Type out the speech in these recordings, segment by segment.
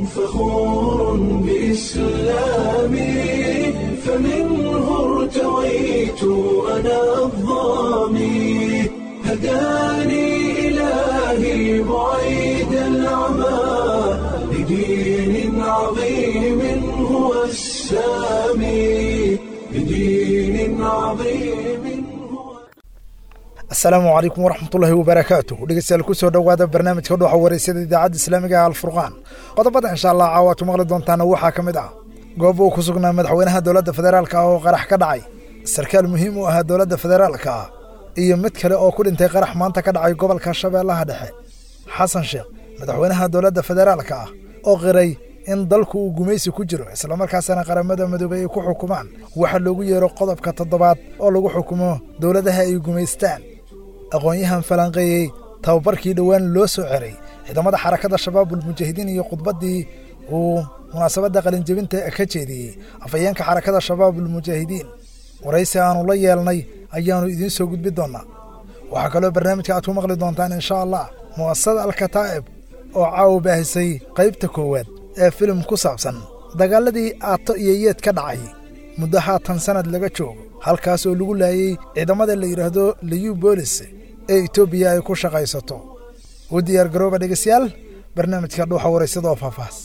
فخور بإسلامي فمنه ارتويت أنا الضامي هداني إلهي بعيد العمى لدين عظيم هو السامي لدين عظيم هو asalaamu calaykum waraxmatullaahi wabarakaatu dhegeystayaal ku soo dhowaada barnaamijka dhuuxa waraysyada idaacadda islaamiga ah alfurqaan qodobada insha allah caawaad ku maqli doontaana waxaa ka mid ah goob uu ku sugnaa madaxweynaha dowladda federaalka ah oo qarax ka dhacay sarkaal muhiim u ahaa dowladda federaalka ah iyo mid kale oo ku dhintay qarax maanta ka dhacay gobolka shabeellaha dhexe xasan sheekh madaxweynaha dowladda federaalka ah oo qiray in dalku uu gumaysi ku jiro islamarkaasana qaramada midoobey ay ku xukumaan waxa loogu yeero qodobka toddobaad oo lagu xukumo dowladaha ay gumaystaan aqoon-yahan falanqeeyey tababarkii dhowaan loo soo ceray ciidamada xarakada shabaabul mujaahidiin iyo khudbaddii uu munaasabadda qalinjebinta ka jeediyey afhayeenka xarakada shabaabul mujaahidiin waraysi aanu la yeelnay ayaannu idiin soo gudbi doonnaa waxaa kaloo barnaamijka aad ku maqli doontaan insha allah mu'asasada alkataa'ib oo caawa baahisay qaybta koowaad ee filim ku saabsan dagaaladii aato iyo yeed ka dhacay muddo haatan sannad laga joogo halkaas oo lagu laayey ciidamada la yidhaahdo liyu boolis ee etoobiya ay ku shaqaysato u diyaar garooba dhegeystayaal barnaamijka dhuuxa waraysada oo faahfaahs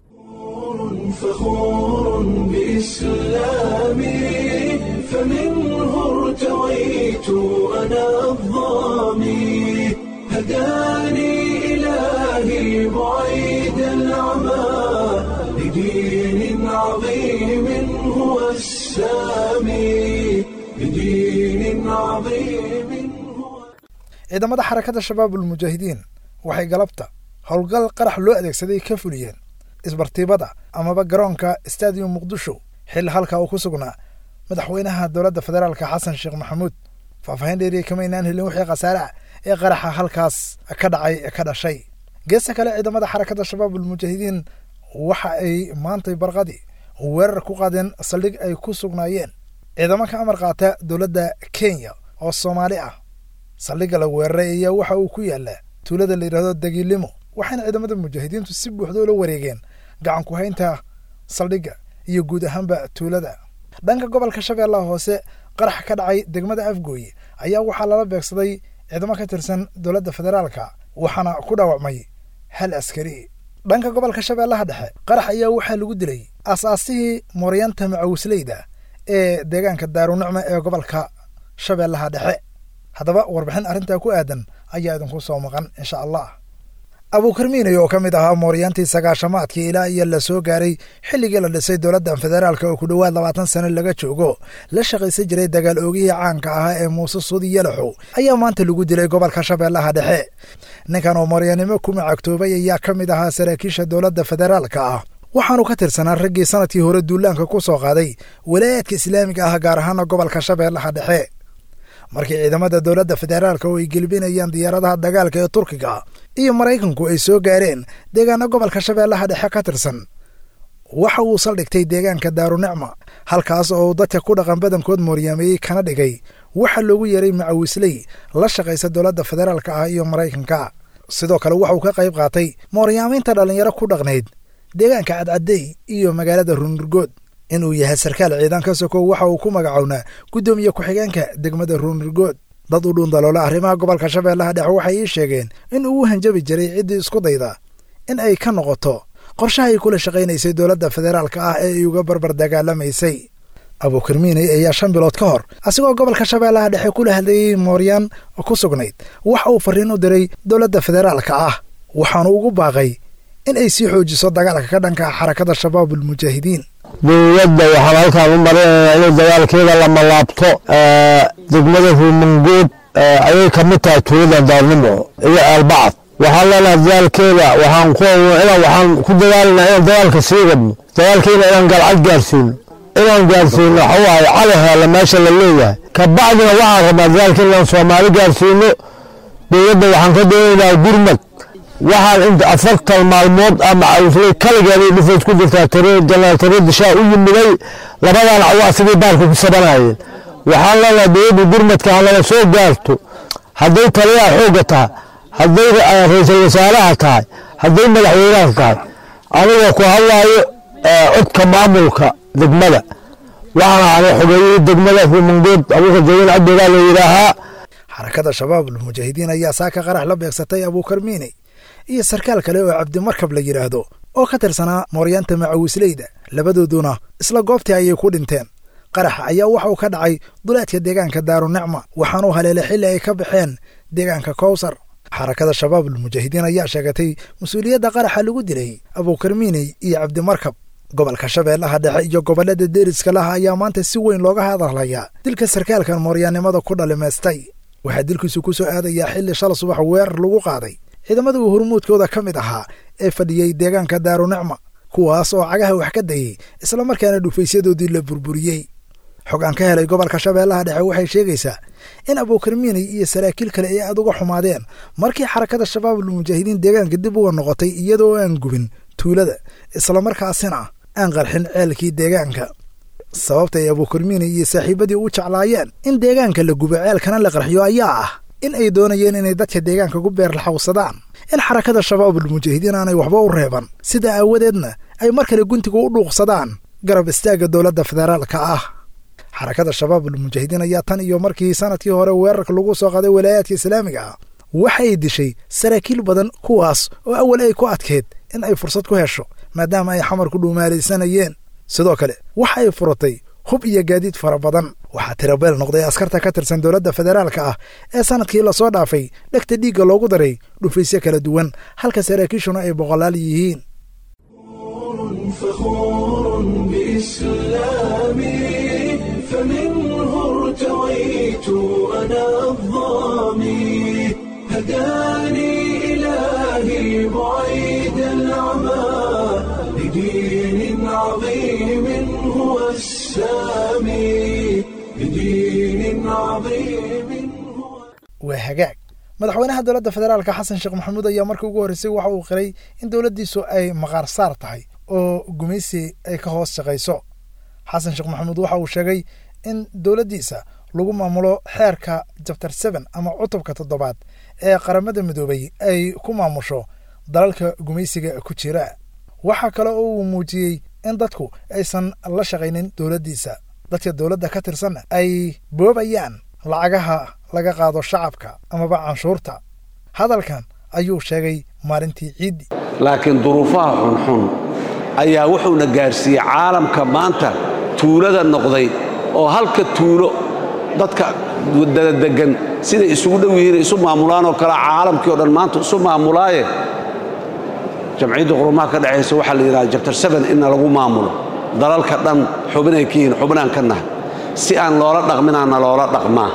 فخور بإسلامي فمنه ارتويت أنا الضامي هداني إلهي بعيد العمى لدين عظيم هو السامي لدين عظيم هو ciidamada xarakada shabaabul mujaahidiin waxay galabta howlgal qarax loo adeegsaday ka fuliyeen isbartiibada amaba garoonka stadium muqdisho xil halka uu ku sugnaa madaxweynaha dowladda federaalka xasan sheekh maxamuud faahfaahin dheeriya kama inaan helin wixii khasaare ah ee qaraxa halkaas ka dhacay ka dhashay geesta kale ciidamada xarakada shabaabul mujaahidiin waxa ay maantay barqadii weerar ku qaadeen saldhig ay ku sugnaayeen ciidamo ka amar qaata dowladda kenya oo soomaali ah saldhigga la weeraray ayaa waxa uu ku yaallaa tuulada la yidhahdo dagiilimo waxayna ciidamada mujaahidiintu si buuxda ula wareegeen gacan ku haynta saldhigga iyo guud ahaanba tuulada dhanka gobolka shabeellaha hoose qarax ka dhacay degmada afgooye ayaa waxaa lala beegsaday ciidamo ka tirsan dowladda federaalka waxaana ku dhaawacmay hal askari dhanka gobolka shabeellaha dhexe qarax ayaa waxaa lagu dilay asaasihii mooryaanta macawisleyda ee deegaanka daarunicma ee gobolka shabeellaha dhexe haddaba warbixin arrintaa ku aadan ayaa idinku soo maqan insha allah abuukarmiinay oo ka mid ahaa mooryaantii sagaashamaadkii ilaa iyo la soo gaaray xilligii la dhisay dowladda federaalka oo ku dhowaad labaatan sano laga joogo la shaqaysan jiray dagaal oogihii caanka ahaa ee muuse suudi yalaxow ayaa maanta lagu dilay gobolka shabeellaha dhexe ninkan oo mooryaannimo ku macagtoobay ayaa ka mid ahaa saraakiisha dowladda federaalka ah waxaanu ka tirsanaa raggii sanadkii hore duulaanka ku soo qaaday walaayaadka islaamiga ah gaar ahaana gobolka shabeellaha dhexe markii ciidamada dowladda federaalka oo ay gelbinayaan diyaaradaha dagaalka ee turkiga iyo maraykanku ay soo gaareen deegaano gobolka shabeellaha dhexe ka tirsan waxa uu saldhigtay deegaanka daarunicma halkaas oo uu dadka ku dhaqan badankood mooryaameeyey kana dhigay waxa loogu yeeray macawisley la shaqaysa dowladda federaalka ah iyo maraykanka sidoo kale waxauu ka qayb qaatay mooryaamaynta dhallinyaro ku dhaqnayd deegaanka cadcadey iyo magaalada ruunurgood inuu yahay sarkaal ciidan ka sokow waxa uu ku magacownaa guddoomiye ku-xigeenka degmada ruunurgood dad u dhuundaloola arrimaha gobolka shabeellaha dhexe waxay ii sheegeen in uu u hanjabi jiray ciddii isku dayda in ay ka noqoto qorshaha ay kula shaqaynaysay dowladda federaalka ah ee ay uga barbar dagaalamaysay abuukarmiiney ayaa shan bilood ka hor asigoo gobolka shabeellaha dhexe kula hadlayey mooryaan ku sugnayd waxa uu farriin u diray dowladda federaalka ah waxaanu ugu baaqay in ay sii xoojiso dagaalka ka dhanka xarakada shabaabul mujaahidiin dowladda waxaan halkaan u marinaynaa inay dagaalkeeda lama laabto degmada ruumangood ayay ka mid tahay tuulada daarnimo iyo aalbacad waxaan leenahay dagaalkeeda waxaan ku waxaan ku dagaalanaa inaan dagaalka sii wadno dagaalkeena inaan galcad gaarsiino inaan gaarsiino waxa waaye calaheela meesha la leeyahay kabacdina waxaan rabnaa dagaalka inaan soomaali gaarsiino dowladda waxaan ka doonaynaa gurmad waxaan inta afartan maalmood ama cawsley kaligeeday dhufays ku jirtaa janaal tare dishaa u yimiday labadan cawaa sidii baarka ku sabanayeen waxaan leenahay dowladda gurmadka halala soo gaarto hadday taliyaha xoogga tahay hadday ra-iisul wasaaraha tahay hadday madaxweynaha tahay anigoo ku hadlaayo codka maamulka degmada waxaan ahay xogeeyihii degmada ruumangood abuukar jawin cabdigaa la yidhaahaa xarakada shabaab almujaahidiin ayaa saaka qarax la beegsatay abuukar miiney iyo sarkaal kale oo cabdimarkab la yidhaahdo oo ka tirsanaa mooryaanta macawisleyda labadooduna isla goobtii ayay ku dhinteen qaraxa ayaa waxa uu ka dhacay duleedka deegaanka daarunicma waxaanuu haleelay xilli ay ka baxeen deegaanka kowsar xarakada shabaab almujaahidiin ayaa sheegatay mas-uuliyadda qaraxa lagu dilay abuukar miiney iyo cabdimarkab gobolka shabeellaha dhexe iyo gobollada deeriska laha ayaa maanta si weyn looga hadalhayaa dilka sarkaalkan mooryaannimada ku dhalimaystay waxaa dilkiisu ku soo aadayaa xilli shala subax weerar lagu qaaday ciidamada uu hormuudkooda ka mid ahaa ee fadhiyey deegaanka daarunicma kuwaas oo cagaha wax ka dayey islamarkaana dhufaysyadoodii la burburiyey xog aan ka helay gobolka shabeellaha dhexe waxay sheegaysaa in abuukar miiney iyo saraakiil kale ay aad uga xumaadeen markii xarakada shabaab almujaahidiin deegaanka dib uga noqotay iyadoo aan gubin tuulada islamarkaasina aan qarxin ceelkii deegaanka sababta ay abuukar miiney iyo saaxiibadii u jeclaayeen in deegaanka la gubo ceelkana la qarxiyo ayaa ah in ay doonayeen inay dadka deegaanka ku beerlaxawsadaan in xarakada shabaab almujaahidiin aanay waxba u reeban sida aawadeedna ay mar kale guntiga u dhuuqsadaan garab istaagga dowladda federaalka ah xarakada shabaab almujaahidiin ayaa tan iyo markii sanadkii hore weerarka lagu soo qaaday walaayaadka islaamiga ah waxay dishay saraakiil badan kuwaas oo awal ay ku adkeed in ay fursad ku hesho maadaama ay xamar ku dhuumaalaysanayeen sidoo kale waxa ay furatay hub iyo gaadiid fara badan waxaa tirabeel noqday askarta ka tirsan dowladda federaalka ah ee sanadkii lasoo dhaafay dhegta dhiigga loogu daray dhufaysyo kala duwan halka saraakiishuna ay boqolaal yihiin فخور بإسلامي فمنه ارتويت أنا الظامي هداني إلهي بعيد العمى لدين عظيم هو السامي لدين عظيم هو waa hagaag madaxweynaha dowladda federaalka xasan sheekh maxamuud ayaa markii ugu horreysay waxa uu qiray in dowladdiisu ay maqaar saar tahay oo gumaysi ay ka hoos shaqayso xasan sheekh maxamuud waxa uu sheegay in dowladdiisa lagu maamulo xeerka jabtar seben ama cutubka toddobaad ee qaramada midoobay ay ku maamusho dalalka gumaysiga ku jira waxaa kale oo uu muujiyey in dadku aysan la shaqaynin dowladdiisa dadka dowladda ka tirsanna ay boobayaan lacagaha laga qaado shacabka amaba canshuurta hadalkan ayuu sheegay maalintii ciiddi laakiin duruufaha xunxun ayaa wuxuuna gaarsiiyey caalamka maanta tuulada noqday oo halka tuulo dadka dadadegan siday isugu dhow yihiin isu maamulaan oo kale caalamkii o dhan maanta isu maamulaaye jamciyadda qurumaha ka dhexaysa waxaa la yidhaha jabtar seben inna lagu maamulo dalalka dhan xubinay ka yihiin xubinaan ka nahay si aan loola dhaqminaana loola dhaqmaa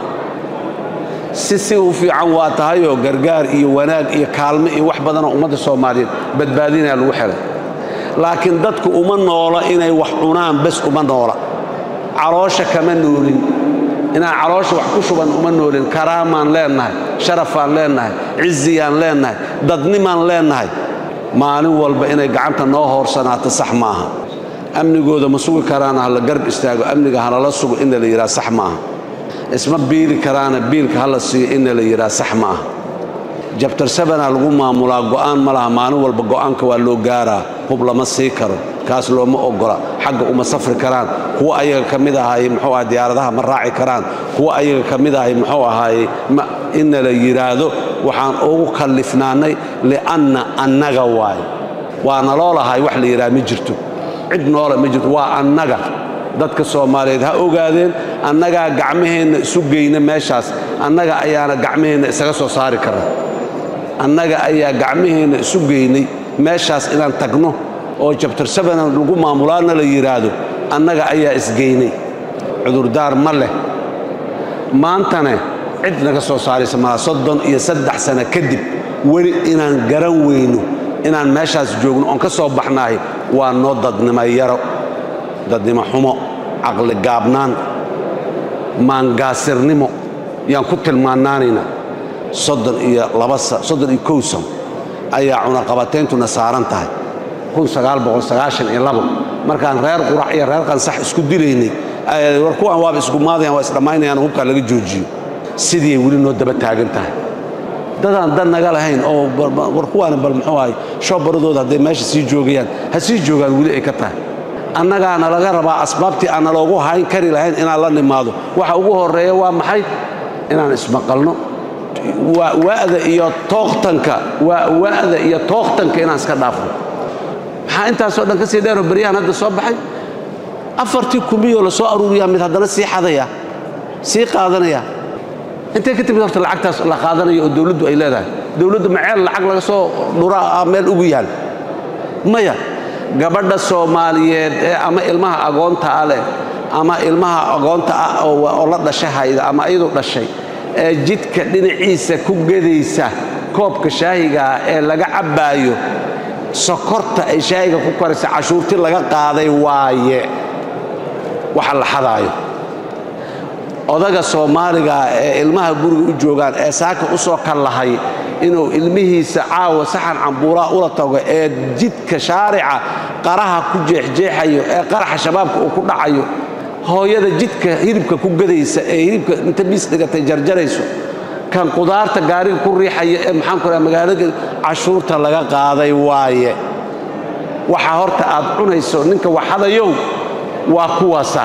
si si u fiican waa tahayoo gargaar iyo wanaag iyo kaalmo iyo wax badanoo ummadda soomaaliyeed badbaadinaya lagu xelay laakiin dadku uma noola inay wax cunaan bes uma noola caloosha kama noolin inaan caloosha wax ku shuban uma noolin karaamaan leennahay sharafaan leennahay ciziyaan leennahay dadnimaan leennahay maalin walba inay gacanta noo hoorsanaato sax maaha amnigooda ma sugi karaana hala garb istaago amniga halala sugo inna la yidhaha sax maaha isma biili karaana biilka hala siiyo inna la yidhaha sax ma aha jabtar sabanaa lagu maamulaa go'aan ma laha maalin walba go'aanka waa loo gaaraa hub lama sii karo kaas looma ogola xagga uma safri karaan kuwa ayaga ka mid ahaaye muxuu aha diyaaradaha ma raaci karaan kuwa ayaga ka mid ahay muxuu ahaaye inna la yidhaahdo waxaan ugu kallifnaannay li'anna annaga waaye waa naloo lahay wax la yidhaha ma jirto cid noola ma jirto waa annaga dadka soomaaliyeed ha ogaadeen annagaa gacmaheenna isu geyna meeshaas annaga ayaana gacmaheenna isaga soo saari karna annaga ayaa gacmaheenna isu geynay meeshaas inaan tagno oo jabtar sabana lagu maamulaana la yidhaahdo annaga ayaa isgeynay cudurdaar ma leh maantane cid naga soo saaraysa malaa soddon iyo saddex sano kadib weli inaan garan weyno inaan meeshaas joogno oon ka soo baxnahay waa noo dadnimo yaro dadnimo xumo caqli gaabnaan maangaasirnimo yaan ku tilmaanaanaynaa soddon iyo laba soddon iyo kow sano ayaa cunaqabatayntuna saaran tahay kun sagaal boqol sagaashan iyo labo markaan reer qurac iyo reer qansax isku dilaynay war kuwan waaba isku maadayaan waa isdhammaynayaan hubkaa laga joojiyo sidii weli noo daba taagan tahay dadaan dan naga lahayn oo war kuwaani bal muxuu ahay shoobaradooda hadday meesha sii joogayaan ha sii joogaan weli ay ka tahay annagaana laga rabaa asbaabtii aanna loogu hayn kari lahayn inaan la nimaado waxa ugu horreeya waa maxay inaan ismaqalno waa wa'da iyo tooqtanka waa wa'da iyo tooqtanka inaan iska dhaafno maxaa intaasoo dhan ka sii dheeroo baryahan hadda soo baxay afartii kumiyoo la soo aruuriyaa mid haddana sii xadaya sii qaadanaya intay ka timid horta lacagtaas la qaadanayo oo dawladdu ay leedahay dawladdu maceel lacag laga soo dhuraa meel ugu yaal maya gabadha soomaaliyeed ee ama ilmaha agoontaa leh ama ilmaha agoonta ah oo la dhashay hayda ama iyadu dhashay ee jidka dhinaciisa ku gedaysa koobka shaahigaa ee laga cabbaayo sokorta ay shaahiga ku koraysa cashuurti laga qaaday waaye waxa la xadaayo odaga soomaaliga ee ilmaha guriga u joogaan ee saaka u soo kallahay inuu ilmihiisa caawa saxan cambuuraa ula tago ee jidka shaarica qaraha ku jeexjeexayo ee qaraxa shabaabka uu ku dhacayo hooyada jidka hilibka ku gadaysa ee hilibka inta biis dhigatay jarjarayso kan qudaarta gaariga ku riixaya ee maxaanku raha magaalada cashuurta laga qaaday waaye waxa horta aad cunayso ninka waxadayow waa kuwaasa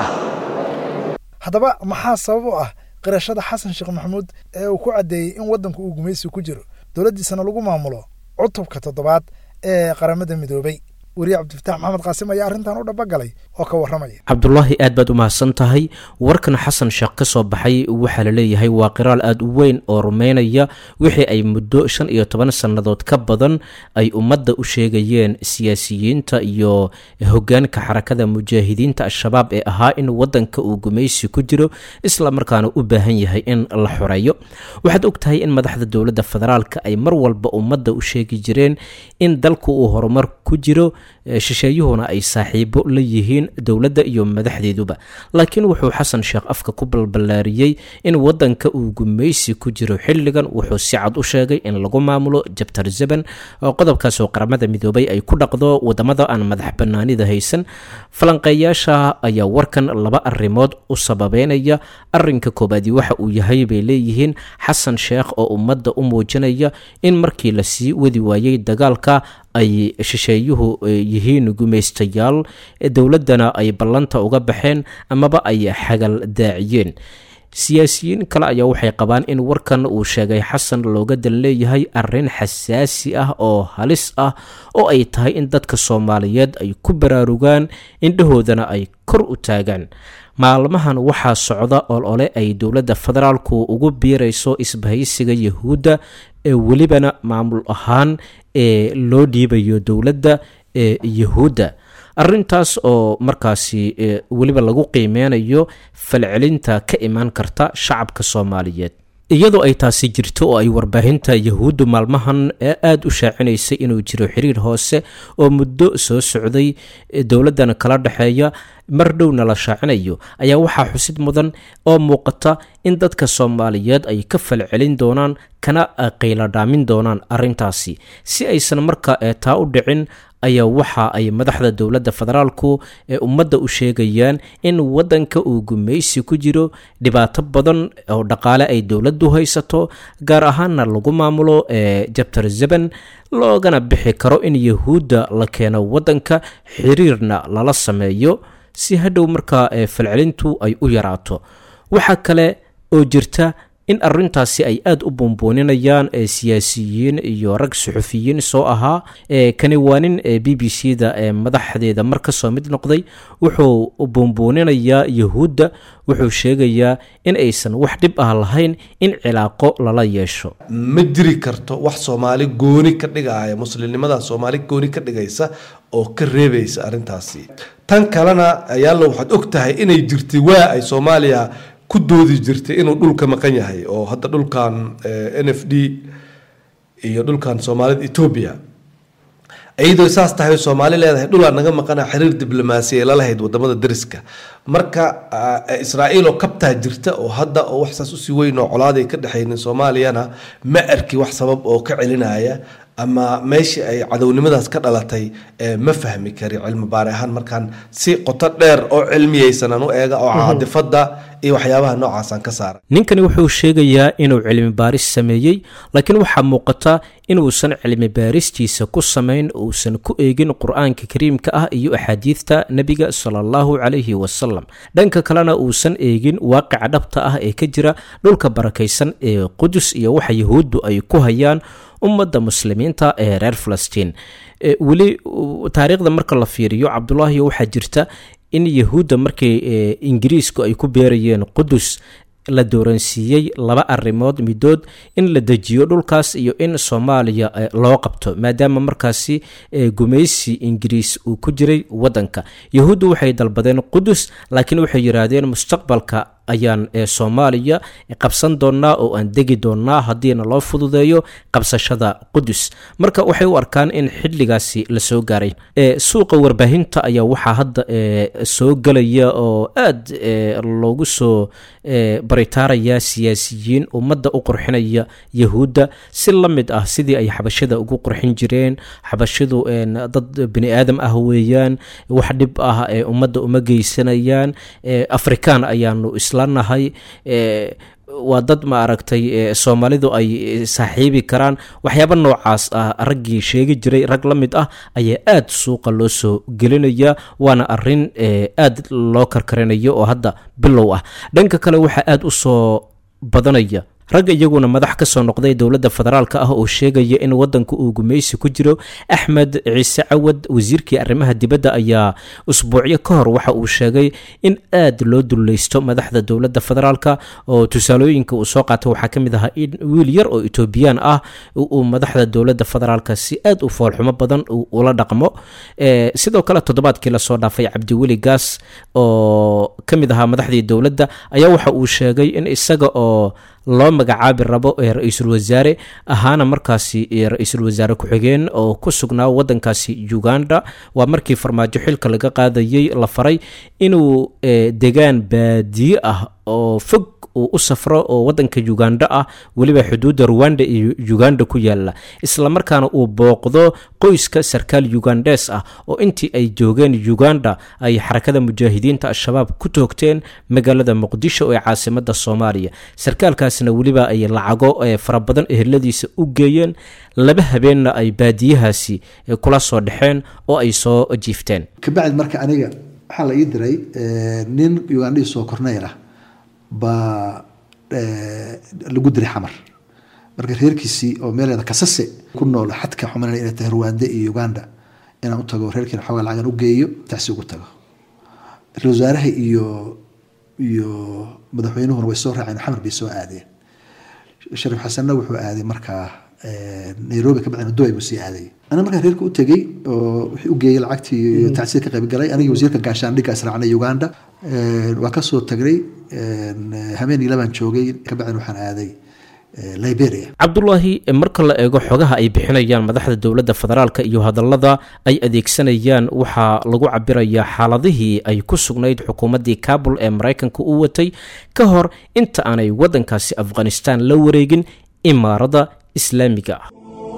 haddaba maxaa sabab u ah qirashada xasan sheekh maxamuud ee uu ku caddeeyey in waddanku uu gumaysi ku jiro dowladdiisana lagu maamulo cutubka toddobaad ee qaramada midoobay weriye cabdifatax maxamed qaasim ayaa arrintan u dhabagalay oo ka warramaya cabdulaahi aad baad u mahadsan tahay warkan xasan sheekh ka soo baxay waxaa la leeyahay waa qiraal aad u weyn oo rumaynaya wixii ay muddo shan iyo toban sannadood ka badan ay ummadda u sheegayeen siyaasiyiinta iyo hoggaanka xarakada mujaahidiinta al-shabaab ee ahaa in waddanka uu gumaysi ku jiro isla markaana u baahan yahay in la xoreeyo waxaad og tahay in madaxda dowladda federaalka ay mar walba ummadda u sheegi jireen in dalku uu horumar ku jiro shisheeyuhuna ay saaxiibo la yihiin dowladda iyo madaxdeeduba laakiin wuxuu xasan sheekh afka ku balballaariyey in waddanka uu gumaysi ku jiro xilligan wuxuu si cad u sheegay in lagu maamulo jabtar zeban oo qodobkaasoo qaramada midoobay ay ku dhaqdo wadamada aan madax bannaanida haysan falanqeeyaasha ayaa warkan laba arrimood u sababeynaya arinka koobaadi waxa uu yahay bay leeyihiin xasan sheekh oo ummadda u muujinaya in markii la sii wadi waayey dagaalka ay shisheeyuhu yihiin gumaystayaal dowladdana ay ballanta uga baxeen amaba ay xagal daaciyeen siyaasiyiin kale ayaa waxay qabaan in warkan uu sheegay xasan looga dan leeyahay arrin xasaasi ah oo halis ah oo ay tahay in dadka soomaaliyeed ay ku baraarugaan indhahoodana ay kor u taagaan maalmahan waxaa socda olole ay dowladda federaalku ugu biirayso isbahaysiga yahuudda ee welibana maamul ahaan ee loo dhiibayo dowladda ee yahuudda arrintaas oo markaasi weliba lagu qiimeynayo falcelinta ka imaan karta shacabka soomaaliyeed iyadoo ay taasi jirto oo ay warbaahinta yahuuddu maalmahan aada u shaacinaysay inuu jiro xiriir hoose oo muddo soo socday dowladdan kala dhexeeya mar dhowna la shaacinayo ayaa waxaa xusid mudan oo muuqata in dadka soomaaliyeed ay ka falcelin doonaan kana qayladhaamin doonaan arrintaasi si aysan marka taa u dhicin ayaa waxa ay madaxda dowladda federaalku ee ummadda u sheegayaan in waddanka uu gumaysi ku jiro dhibaato badan oo dhaqaale ay dowladdu haysato gaar ahaanna lagu maamulo ee jabtar zeban loogana bixi karo in yahuudda la keeno waddanka xiriirna lala sameeyo si hadhow markaa falcelintu ay u yaraato waxaa kale oo jirta in arrintaasi ay aada u buunbuuninayaan siyaasiyiin iyo rag suxufiyiin soo ahaa kani waa nin b b c da ee madaxdeeda mar ka soo mid noqday wuxuu buunbuuninayaa yahuudda wuxuu sheegayaa in aysan wax dhib ah lahayn in cilaaqo lala yeesho ma jiri karto wax soomaali gooni ka dhigaya muslimnimada soomaali gooni ka dhigaysa oo ka reebaysa arrintaasi tan kalena ayaalla waxaad og tahay inay jirtay waa ay soomaaliya ku doodi jirtay inuu dhulka maqan yahay oo hadda dhulkan n f d iyo dhulkan soomaalida etoobiya iyadoo saas tahay soomaali leedahay dhulaa naga maqana xiriir diblomaasiya lalahayd wadamada dariska marka israa'iil oo kabtaa jirta oo hadda oo wax saas usii weyn oo colaaday ka dhexaynin soomaaliyana ma arki wax sabab oo ka celinaya ama meeshii ay cadownimadaas ka dhalatay ma fahmi kari cilmi baari ahaan markaan si qoto dheer oo cilmiyeysan aan u eega oo caadifada iyo waxyaabaha noocaasaan ka saara ninkani wuxuu sheegayaa inuu cilmi baaris sameeyey laakiin waxaa muuqata inuusan cilmi baaristiisa ku samayn uusan ku eegin qur-aanka kariimka ah iyo axaadiidta nebiga sala allahu calayhi wasalam dhanka kalena uusan eegin waaqica dhabta ah ee ka jira dhulka barakaysan ee qudus iyo waxa yahuuddu ay ku hayaan ummadda muslimiinta ee reer falastiin weli taariikhda marka la fiiriyo cabdulaahi waxaa jirta in yahuudda markii ingiriisku ay ku beerayeen qudus la dooransiiyey laba arrimood midood in la dejiyo dhulkaas iyo in soomaaliya loo qabto maadaama markaasi gumaysi ingiriis uu ku jiray waddanka yahuuddu waxay dalbadeen qudus laakiin waxay yidhaahdeen mustaqbalka ayaan soomaaliya qabsan doonnaa oo aan degi doonnaa haddiina loo fududeeyo qabsashada qudus marka waxay u arkaan in xilligaasi la soo gaaray suuqa warbaahinta ayaa waxaa hadda soo gelaya oo aad loogu soo baritaaraya siyaasiyiin ummadda u qurxinaya yahuudda si la mid ah sidii ay xabashada ugu qurxin jireen xabashadu dad bini aadam ah weeyaan wax dhib ah ee ummadda uma geysanayaan afrikaan ayaanu islanahay waa dad ma aragtay soomaalidu ay saaxiibi karaan waxyaaba noocaas ah raggii sheegi jiray rag la mid ah ayaa aad suuqa loo soo gelinaya waana arin aad loo karkarinayo oo hadda bilow ah dhanka kale waxaa aad u soo badanaya ragga iyaguna madax ka soo noqday dowladda federaalka ah oo sheegaya in wadanka uu gumaysi ku jiro axmed ciise cawad wasiirkii arrimaha dibadda ayaa usbuucyo ka hor waxa uu sheegay in aad loo dullaysto madaxda dowladda federaalka oo tusaalooyinka uu soo qaatay waxaa ka mid ahaa in wiil yar oo etoobiyaan ah uu madaxda dowladda federaalka si aad u foolxumo badan ula dhaqmo sidoo kale toddobaadkii lasoo dhaafay cabdiweli gaas oo ka mid ahaa madaxdii dowladda ayaa waxa uu sheegay in isaga oo loo magacaabi rabo ee ra-iisul wasaare ahaana markaasi ra-iisul wasaare ku-xigeen oo ku sugnaa wadankaasi uganda waa markii farmaajo xilka laga qaadayey la faray inuu degaan baadiye ah oo fog uu u safro oo wadanka uganda ah weliba xuduudda ruwanda iyo uganda ku yaala islamarkaana uu booqdo qoyska sarkaal ugandes ah oo intii ay joogeen uganda ay xarakada mujaahidiinta al-shabaab ku toogteen magaalada muqdisho ee caasimada soomaaliya sarkaalkaasna weliba ay lacago fara badan eheladiisa u geeyeen laba habeenna ay baadiyahaasi kula soo dhexeen oo ay soo jiifteen kabacdi marka aniga waxaa la ii diray nin ugandhii soo korneyr ah baa lagu diray xamar marka reerkiisii oo meeleeda kasase ku nool xadka xumanana inay tahay ruwanda iyo uganda inaan u tago reerkiina xoogaa lacagan u geeyo taxsi ugu tago ra-isul wasaaraha iyo iyo madaxweynuhuna way soo raaceen xamar bay soo aadeen shariif xasanna wuxuu aaday markaa nairobi ka bacdina dubai buu sii aaday ana markaa reerka u tegey oo wixii u geeyey lacagtii iyo tacsiir ka qayb galay anigii wasiirka gaashaandhigga israacnay uganda waa kasoo tagnay habeenii labaan joogay kabacdina waxaan aaday liberia cabdulaahi marka la eego xogaha ay bixinayaan madaxda dowladda federaalka iyo hadallada ay adeegsanayaan waxaa lagu cabirayaa xaaladihii ay ku sugnayd xukuumaddii kabul ee maraykanka u watay ka hor inta aanay waddankaasi afghanistan la wareegin imaaradda islaamiga ah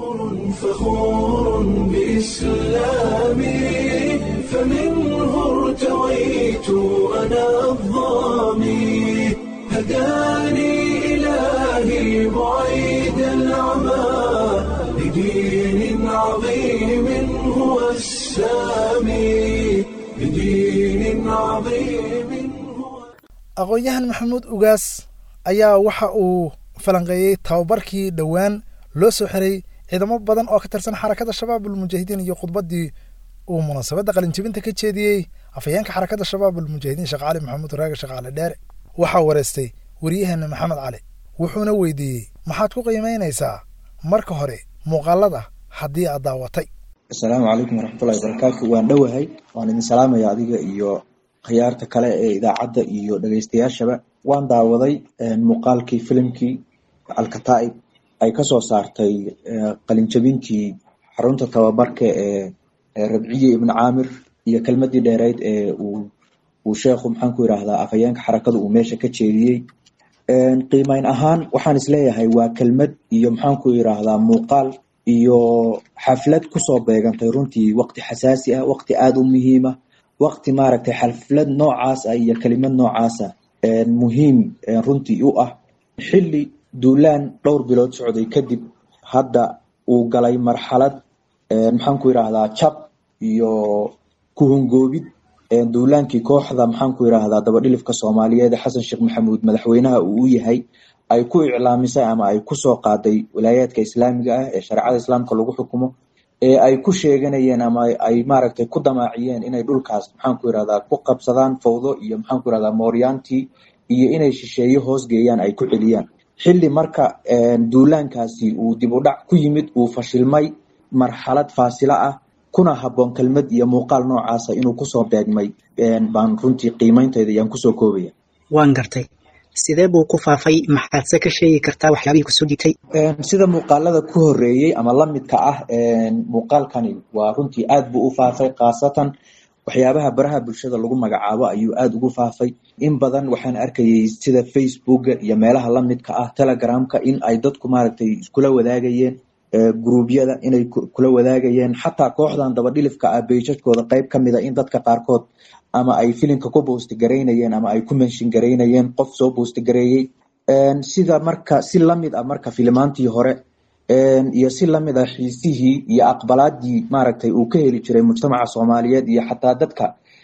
فخور بإسلامي فمنه ارتويت أنا الظامي هداني إلهي بعيد العمى لدين عظيم هو السامي لدين عظيم هو aqoon-yahan maxamuud ugaas ayaa waxa uu falanqeeyey tababarkii dhowaan loo soo xiray ciidamo badan oo ka tirsan xarakada shabaabul mujaahidiin iyo khudbaddii uu munaasabadda qalinjibinta ka jeediyey afhayeenka xarakada shabaabul mujaahidiin sheekh cali maxamuud raage shaqaale dheere waxaa wareystay waryaheena maxamed cali wuxuuna weydiiyey maxaad ku qiimaynaysaa marka hore muuqaalada haddii aad daawatay asalaamu calaykum waraxmatullahi wabarakaatu waan dhowahay waan idin salaamaya adiga iyo khiyaarta kale ee idaacadda iyo dhegeystayaashaba waan daawaday muuqaalkii filimkii alkataa'ib ay kasoo saartay qalinjabintii xarunta tababarka ee rabciye ibn caamir iyo kelmadii dheereyd ee uu sheekhu maxaan ku yidhaahdaa afhayeenka xarakada uu meesha ka jeediyey qiimeyn ahaan waxaan isleeyahay waa kelmad iyo maxaan ku yidhaahdaa muuqaal iyo xaflad kusoo beegantay runtii waqti xasaasi ah waqti aada u muhiima waqti maaragtay xaflad noocaas ah iyo kelimad noocaasa muhiim runtii u ah xilli duulaan dhowr bilood socday kadib hadda uu galay marxalad maxaan ku yidhaahdaa jab iyo kuhungoobid duulaankii kooxda maxaan ku yidhaahdaa dabadhilifka soomaaliyeed xasan sheekh maxamuud madaxweynaha uu u yahay ay ku iclaamisay ama ay kusoo qaaday walaayaadka islaamiga ah ee shareecada islaamka lagu xukumo ee ay ku sheeganayeen ama ay maaragtay ku damaaciyeen inay dhulkaas maxaan ku yidhahdaa ku qabsadaan fawdo iyo maxaan ku yidhahdaa mooryaantii iyo inay shisheeye hoos geeyaan ay ku celiyaan xilli marka duulaankaasi uu dib u dhac ku yimid uu fashilmay marxalad faasilo ah kuna habboon kelmad iyo muuqaal noocaasa inuu kusoo beegmay baan runtii qiimeyntayda ayaan kusoo koobaya waan gartay sidee buu ku faafay maxaadse ka sheegi kartaa waxyaabihii kusoo dhitay sida muuqaalada ku horeeyey ama lamidka ah muuqaalkani waa runtii aad buu u faafay khaasatan waxyaabaha baraha bulshada lagu magacaabo ayuu aada ugu faafay in badan waxaan arkayay sida facebooka iyo meelaha lamidka ah telegramka in ay dadku maaragtay iskula wadaagayeen gruubyada inay kula wadaagayeen xataa kooxdan dabadhilifka ah beijajkooda qeyb ka mida in dadka qaarkood ama ay filimka ku boosti garaynayeen ama ay ku menshin garaynayeen qof soo boosti gareeyey sida marka si lamid ah marka filimaantii hore iyo si lamid ah xiisihii iyo aqbalaadii maaragtay uu ka heli jiray mujtamaca soomaaliyeed iyo xataa dadka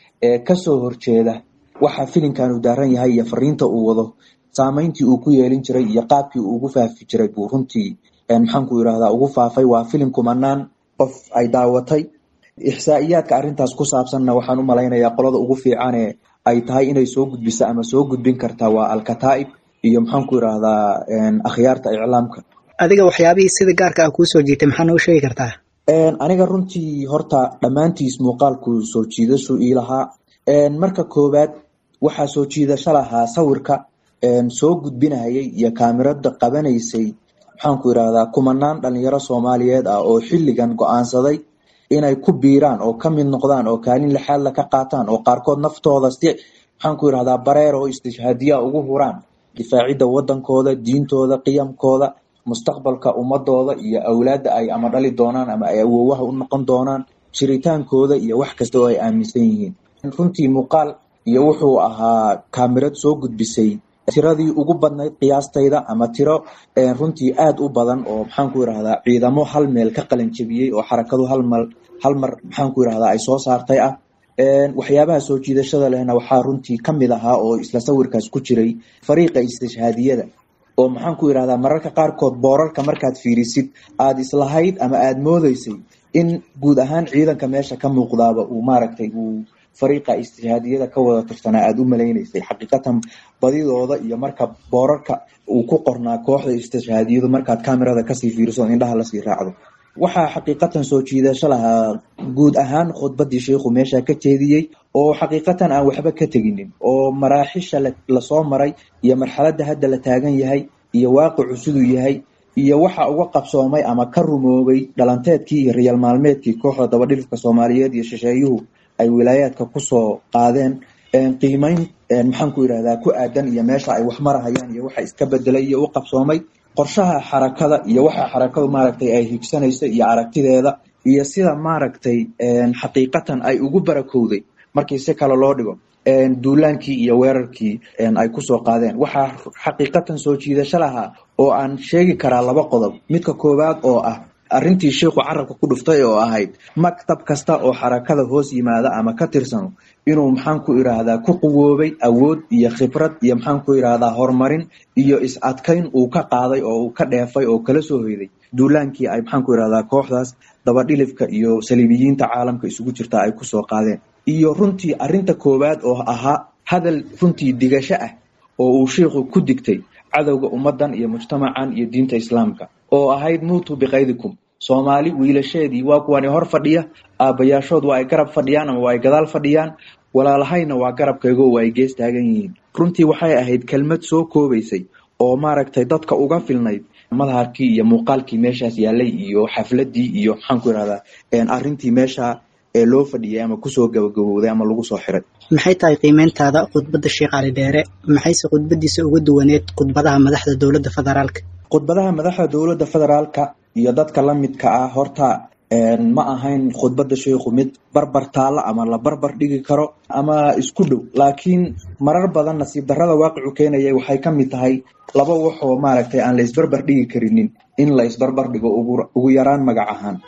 kasoo horjeeda waxa filimkan uu daaran yahay iyo fariinta uu wado saameyntii uu ku yeelin jiray iyo qaabkii uu ugu faafi jiray buu runtii maxaanku yidhahdaa ugu faafay waa filim kumanaan qof ay daawatay ixsaa'iyaadka arrintaas ku saabsanna waxaan u malaynayaa qolada ugu fiicane ay tahay inay soo gudbiso ama soo gudbin kartaa waa alkataa'ib iyo maxaanku yidhahdaa akhyaarta iclaamka adiga waxyaabihii sida gaarka ah kuu soo jiitay maxaa noo sheegi kartaa aniga runtii horta dhammaantiis muuqaalku soo jiidashu ii lahaa marka koowaad waxaa soo jiidasho lahaa sawirka soo gudbinayay iyo kaamirada qabanaysay maxaanku yidhahdaa kumanaan dhalinyaro soomaaliyeed ah oo xilligan go-aansaday inay ku biiraan oo ka mid noqdaan oo kaalin lixaadla ka qaataan oo qaarkood naftooda si maxaanku yidhahdaa bareer oo istishhaadiya ugu huraan difaacidda wadankooda diintooda qiyamkooda mustaqbalka ummadooda iyo awlaadda ay ama dhali doonaan ama ay awoowaha u noqon doonaan jiritaankooda iyo wax kasta oo ay aaminsan yihiin runtii muuqaal iyo wuxuu ahaa kaamirad soo gudbisay tiradii ugu badnayd qiyaastayda ama tiro runtii aada u badan oo maxaanku yidhahdaa ciidamo hal meel ka qalanjabiyey oo xarakadu halmal hal mar maxaanku yidhahdaa ay soo saartay ah waxyaabaha soo jiidashada lehna waxaa runtii ka mid ahaa oo isla sawirkaas ku jiray fariiqa istishhaadiyada oo maxaanku yidhahdaa mararka qaarkood boorarka markaad fiirisid aada islahayd ama aada moodeysay in guud ahaan ciidanka meesha ka muuqdaaba uu maaragtay uu fariiqa istishhaadiyada ka wada tirsanaa aada u malaynaysay xaqiiqatan badidooda iyo marka boorarka uu ku qornaa kooxda istishhaadiyadu markaad kamerada kasii fiiriso indhaha lasii raacdo waxaa xaqiiqatan soo jiidasho lahaa guud ahaan khudbadii sheikhu meesha ka jeediyey oo xaqiiqatan aan waxba ka teginin oo maraaxisha lasoo maray iyo marxaladda hadda la taagan yahay iyo waaqicu siduu yahay iyo waxa uga qabsoomay ama ka rumoobay dhalanteedkii iyo riyal maalmeedkii kooxda dabadhilifka soomaaliyeed iyo shisheeyuhu ay wilaayaadka kusoo qaadeen qiimeyn maxaanku yidhahdaa ku aadan iyo meesha ay wax marahayaan iyo waxa iska bedelay iyo u qabsoomay qorshaha xarakada iyo waxa xarakadu maaragtay ay higsanaysa iyo aragtideeda iyo sida maaragtay xaqiiqatan ay ugu barakowday markii si kale loo dhigo duulaankii iyo weerarkii ay kusoo qaadeen waxaa xaqiiqatan soo jiidasho lahaa oo aan sheegi karaa laba qodob midka koowaad oo ah arrintii sheikhu carabka ku dhuftay oo ahayd maktab kasta oo xarakada hoos yimaada ama ka tirsano inuu maxaanku idhaahdaa ku quwoobay awood iyo khibrad iyo maxaanku idhaahdaa horumarin iyo is-adkayn uu ka qaaday oo uu ka dheefay oo kala soo hoyday duulaankii ay maxaanku idhahdaa kooxdaas dabadhilifka iyo saliibiyiinta caalamka isugu jirta ay kusoo qaadeen iyo runtii arrinta koowaad oo ahaa hadal runtii digasho ah oo uu sheikhu ku digtay cadowga ummadan iyo mujtamacan iyo diinta islaamka oo ahayd muutu biqaydikum soomaali wiilasheedii waa kuwani hor fadhiya aabbayaashood waa ay garab fadhiyaan ama waa ay gadaal fadhiyaan walaalahayna waa garabkaygo waa ay gees taagan yihiin runtii waxay ahayd kelmad soo koobaysay oo maaragtay dadka uga filnayd madharkii iyo muuqaalkii meeshaas yaalay iyo xafladii iyo maxaanku idhahdaa arrintii meesha ee loo fadhiyay ama kusoo gabagabowday ama lagu soo xiray maxay tahay qiimeyntaada khudbadda sheekh cali dheere maxayse khudbadiisa uga duwaneed khudbadaha madaxda dowladda federaalka khudbadaha madaxda dowladda federaalka iyo dadka la midka ah horta ma ahayn khudbadda sheikhu mid barbar taalla ama la barbar dhigi karo ama isku dhow laakiin marar badan nasiib darrada waaqicu keenaya waxay ka mid tahay laba waxoo maaragtay aan la isbarbar dhigi karinin in la isbarbar dhigo ugu yaraan magac ahaan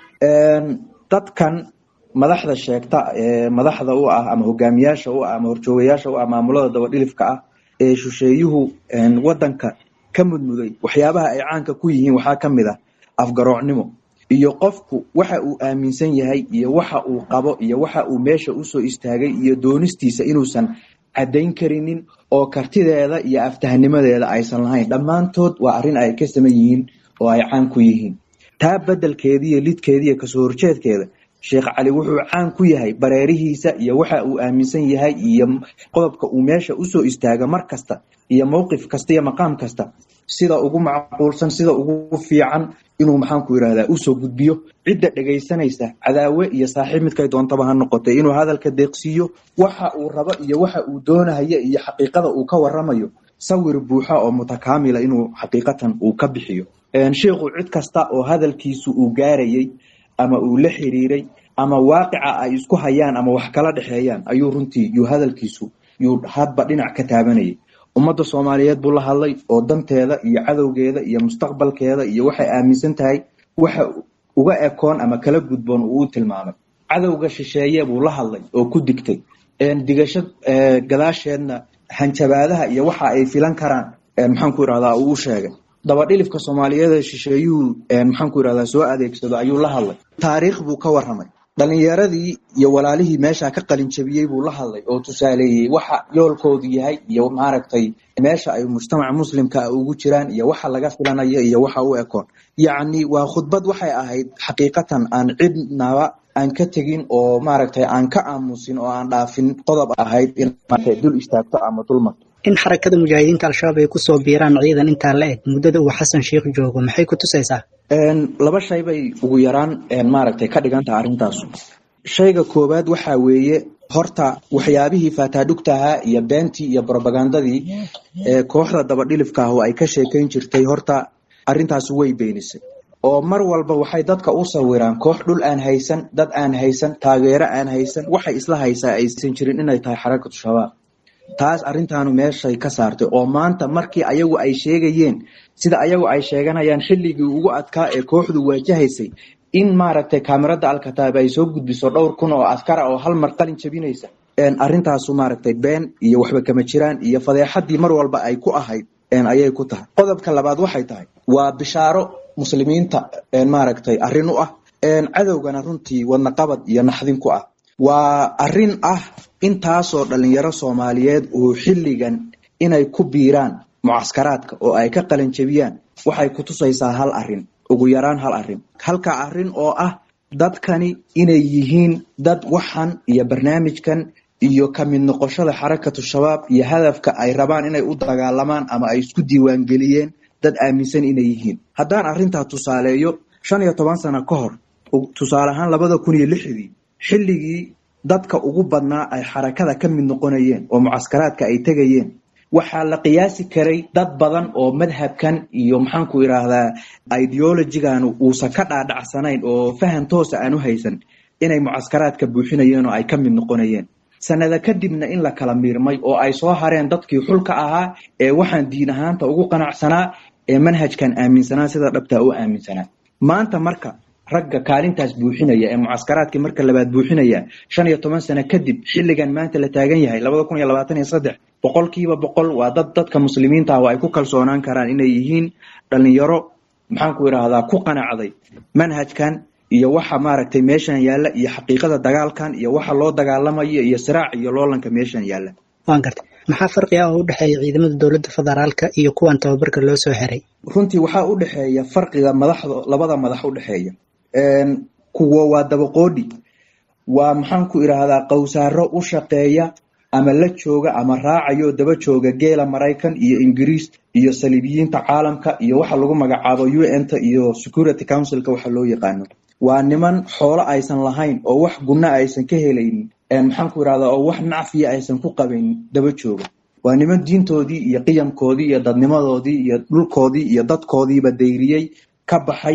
dadkan madaxda sheegta ee madaxda u ah ama hogaamiyaasha u ah ama horjoogayaasha u ah maamulada dabadhilifka ah ee shisheeyuhu wadanka ka mudmuday waxyaabaha ay caanka ku yihiin waxaa ka mid ah afgaroocnimo iyo qofku waxa uu aaminsan yahay iyo waxa uu qabo iyo waxa uu meesha usoo istaagay iyo doonistiisa inuusan caddayn karinin oo kartideeda iyo aftahnimadeeda aysan lahayn dhammaantood waa arrin ay ka saman yihiin oo ay caan ku yihiin taa bedelkeediiyo lidkeediiyo kasoo horjeedkeeda sheekh cali wuxuu caan ku yahay bareerihiisa iyo waxa uu aaminsan yahay iyo qodobka uu meesha usoo istaaga mar kasta iyo mowqif kasta iyo maqaam kasta sida ugu macquulsan sida ugu fiican inuu maxaanku yirahdaa usoo gudbiyo cidda dhegaysanaysa cadaawe iyo saaxiib midkay doontaba ha noqotay inuu hadalka deeqsiiyo waxa uu rabo iyo waxa uu doonaya iyo xaqiiqada uu ka waramayo sawir buuxa oo mutakaamila inuu xaqiiqatan uu ka bixiyo sheikhu cid kasta oo hadalkiisu uu gaarayay ama uu la xiriiray ama waaqica ay isku hayaan ama wax kala dhexeeyaan ayuu runtii yuu hadalkiisu yuu hadba dhinac ka taabanayay ummadda soomaaliyeed buu la hadlay oo danteeda iyo cadowgeeda iyo mustaqbalkeeda iyo waxay aaminsan tahay waxa uga ekoon ama kala gudboon uu u tilmaamay cadowga shisheeye buu la hadlay oo ku digtay digasho gadaasheedna hanjabaadaha iyo waxa ay filan karaan maxaanku irahdaa uu u sheegay dabadhilifka soomaaliyeed shisheeyuhu maxaanku irahdaa soo adeegsado ayuu la hadlay taariikh buu ka waramay dhalinyaradii iyo walaalihii meesha ka qalin jabiyey buu la hadlay oo tusaaleeyey waxa yoolkoodu yahay iyo maaragtay meesha ay mujtamaca muslimka ugu jiraan iyo waxa laga filanayo iyo waxa u ekoon yacni waa khudbad waxay ahayd xaqiiqatan aan cidnaba aan ka tegin oo maaragtay aan ka aamusin oo aan dhaafin qodob ahayd in dul istaagto ama dulmarto in xarakada mujaahidiinta al-shabaab ay kusoo biiraan ciidan intaa la eg muddada uu xasan sheikh joogo maxay ku tusaysaa laba shay bay ugu yaraan maaragtay ka dhigan taha arrintaasu shayga koowaad waxa weeye horta waxyaabihii faataadhugtahaa iyo beentii iyo brobagandadii ee kooxda dabadhilifka ah oo ay ka sheekayn jirtay horta arrintaas way beenisay oo mar walba waxay dadka u sawiraan koox dhul aan haysan dad aan haysan taageero aan haysan waxay isla haysaa aysan jirin inay tahay xarakatu shabaab taas arrintaanu meeshay ka saartay oo maanta markii ayagu ay sheegayeen sida ayagu ay sheeganayaan xilligii ugu adkaa ee kooxdu waajahaysay in maaragtay kaamirada alkataab ay soo gudbiso dhowr kun oo askara oo hal mar qalin jabinaysa arrintaasu maaragtay been iyo waxba kama jiraan iyo fadeexadii mar walba ay ku ahayd ayay ku tahay qodobka labaad waxay tahay waa bishaaro muslimiinta maaragtay arrin u ah cadowgana runtii wadnaqabad iyo naxdin ku ah waa arrin ah intaasoo dhalinyaro soomaaliyeed uu xilligan inay ku biiraan mucaskaraadka oo ay ka qalin jabiyaan waxay ku tusaysaa hal arin ugu yaraan hal arin halka arin oo ah dadkani inay yihiin dad waxan iyo barnaamijkan iyo ka mid noqoshada xarakatu shabaab iyo hadafka ay rabaan inay u dagaalamaan ama ay isku diiwaangeliyeen dad aaminsan inay yihiin haddaan arrintaa tusaaleeyo shan iyo toban sano ka hor tusaale ahaan labada kun iyo lixdii xilligii dadka ugu badnaa ay xarakada ka mid noqonayeen oo mucaskaraadka ay tegayeen waxaa la qiyaasi karay dad badan oo madhabkan iyo maxaanku idhaahdaa ideologigan uusan ka dhaadhacsanayn oo faham toosa aan u haysan inay mucaskaraadka buuxinayeen oo ay ka mid noqonayeen sanada kadibna in la kala miirmay oo ay soo hareen dadkii xulka ahaa ee waxaan diin ahaanta ugu qanacsanaa ee manhajkan aaminsanaa sida dhabtaa u aaminsanaa maanta marka ragga kaalintaas buuxinaya ee mucaskaraadkii marka labaad buuxinaya shan iyo toban sano kadib xilligan maanta la taagan yahay labada kun iyo labaatan iyo saddex boqolkiiba boqol waa dad dadka muslimiinta ah oo ay ku kalsoonaan karaan inay yihiin dhalinyaro maxaanku idhaahdaa ku qanacday manhajkan iyo waxa maaragtay meeshan yaalla iyo xaqiiqada dagaalkan iyo waxa loo dagaalamayo iyo siraac iyo loolanka meeshan yaalla waan gartay maxaa farqi ah oo u dhexeeya ciidamada dowladda federaalka iyo kuwan tababarka loo soo xiray runtii waxaa u dhexeeya farqiga madaxda labada madax u dhexeeya kuwa waa dabaqoodhi waa maxaanku idhaahdaa qowsaaro u shaqeeya ama la jooga ama raacayo daba jooga geela maraykan iyo ingiriis iyo saliibiyiinta caalamka iyo waxa lagu magacaabo u n ta iyo security councilka waxa loo yaqaano waa niman xoolo aysan lahayn oo wax gunna aysan ka helaynin maxaanku idhahdaa oo wax nacfiya aysan ku qabaynin daba jooga waa niman diintoodii iyo qiyamkoodii iyo dadnimadoodii iyo dhulkoodii iyo dadkoodiiba dayriyey ka baxay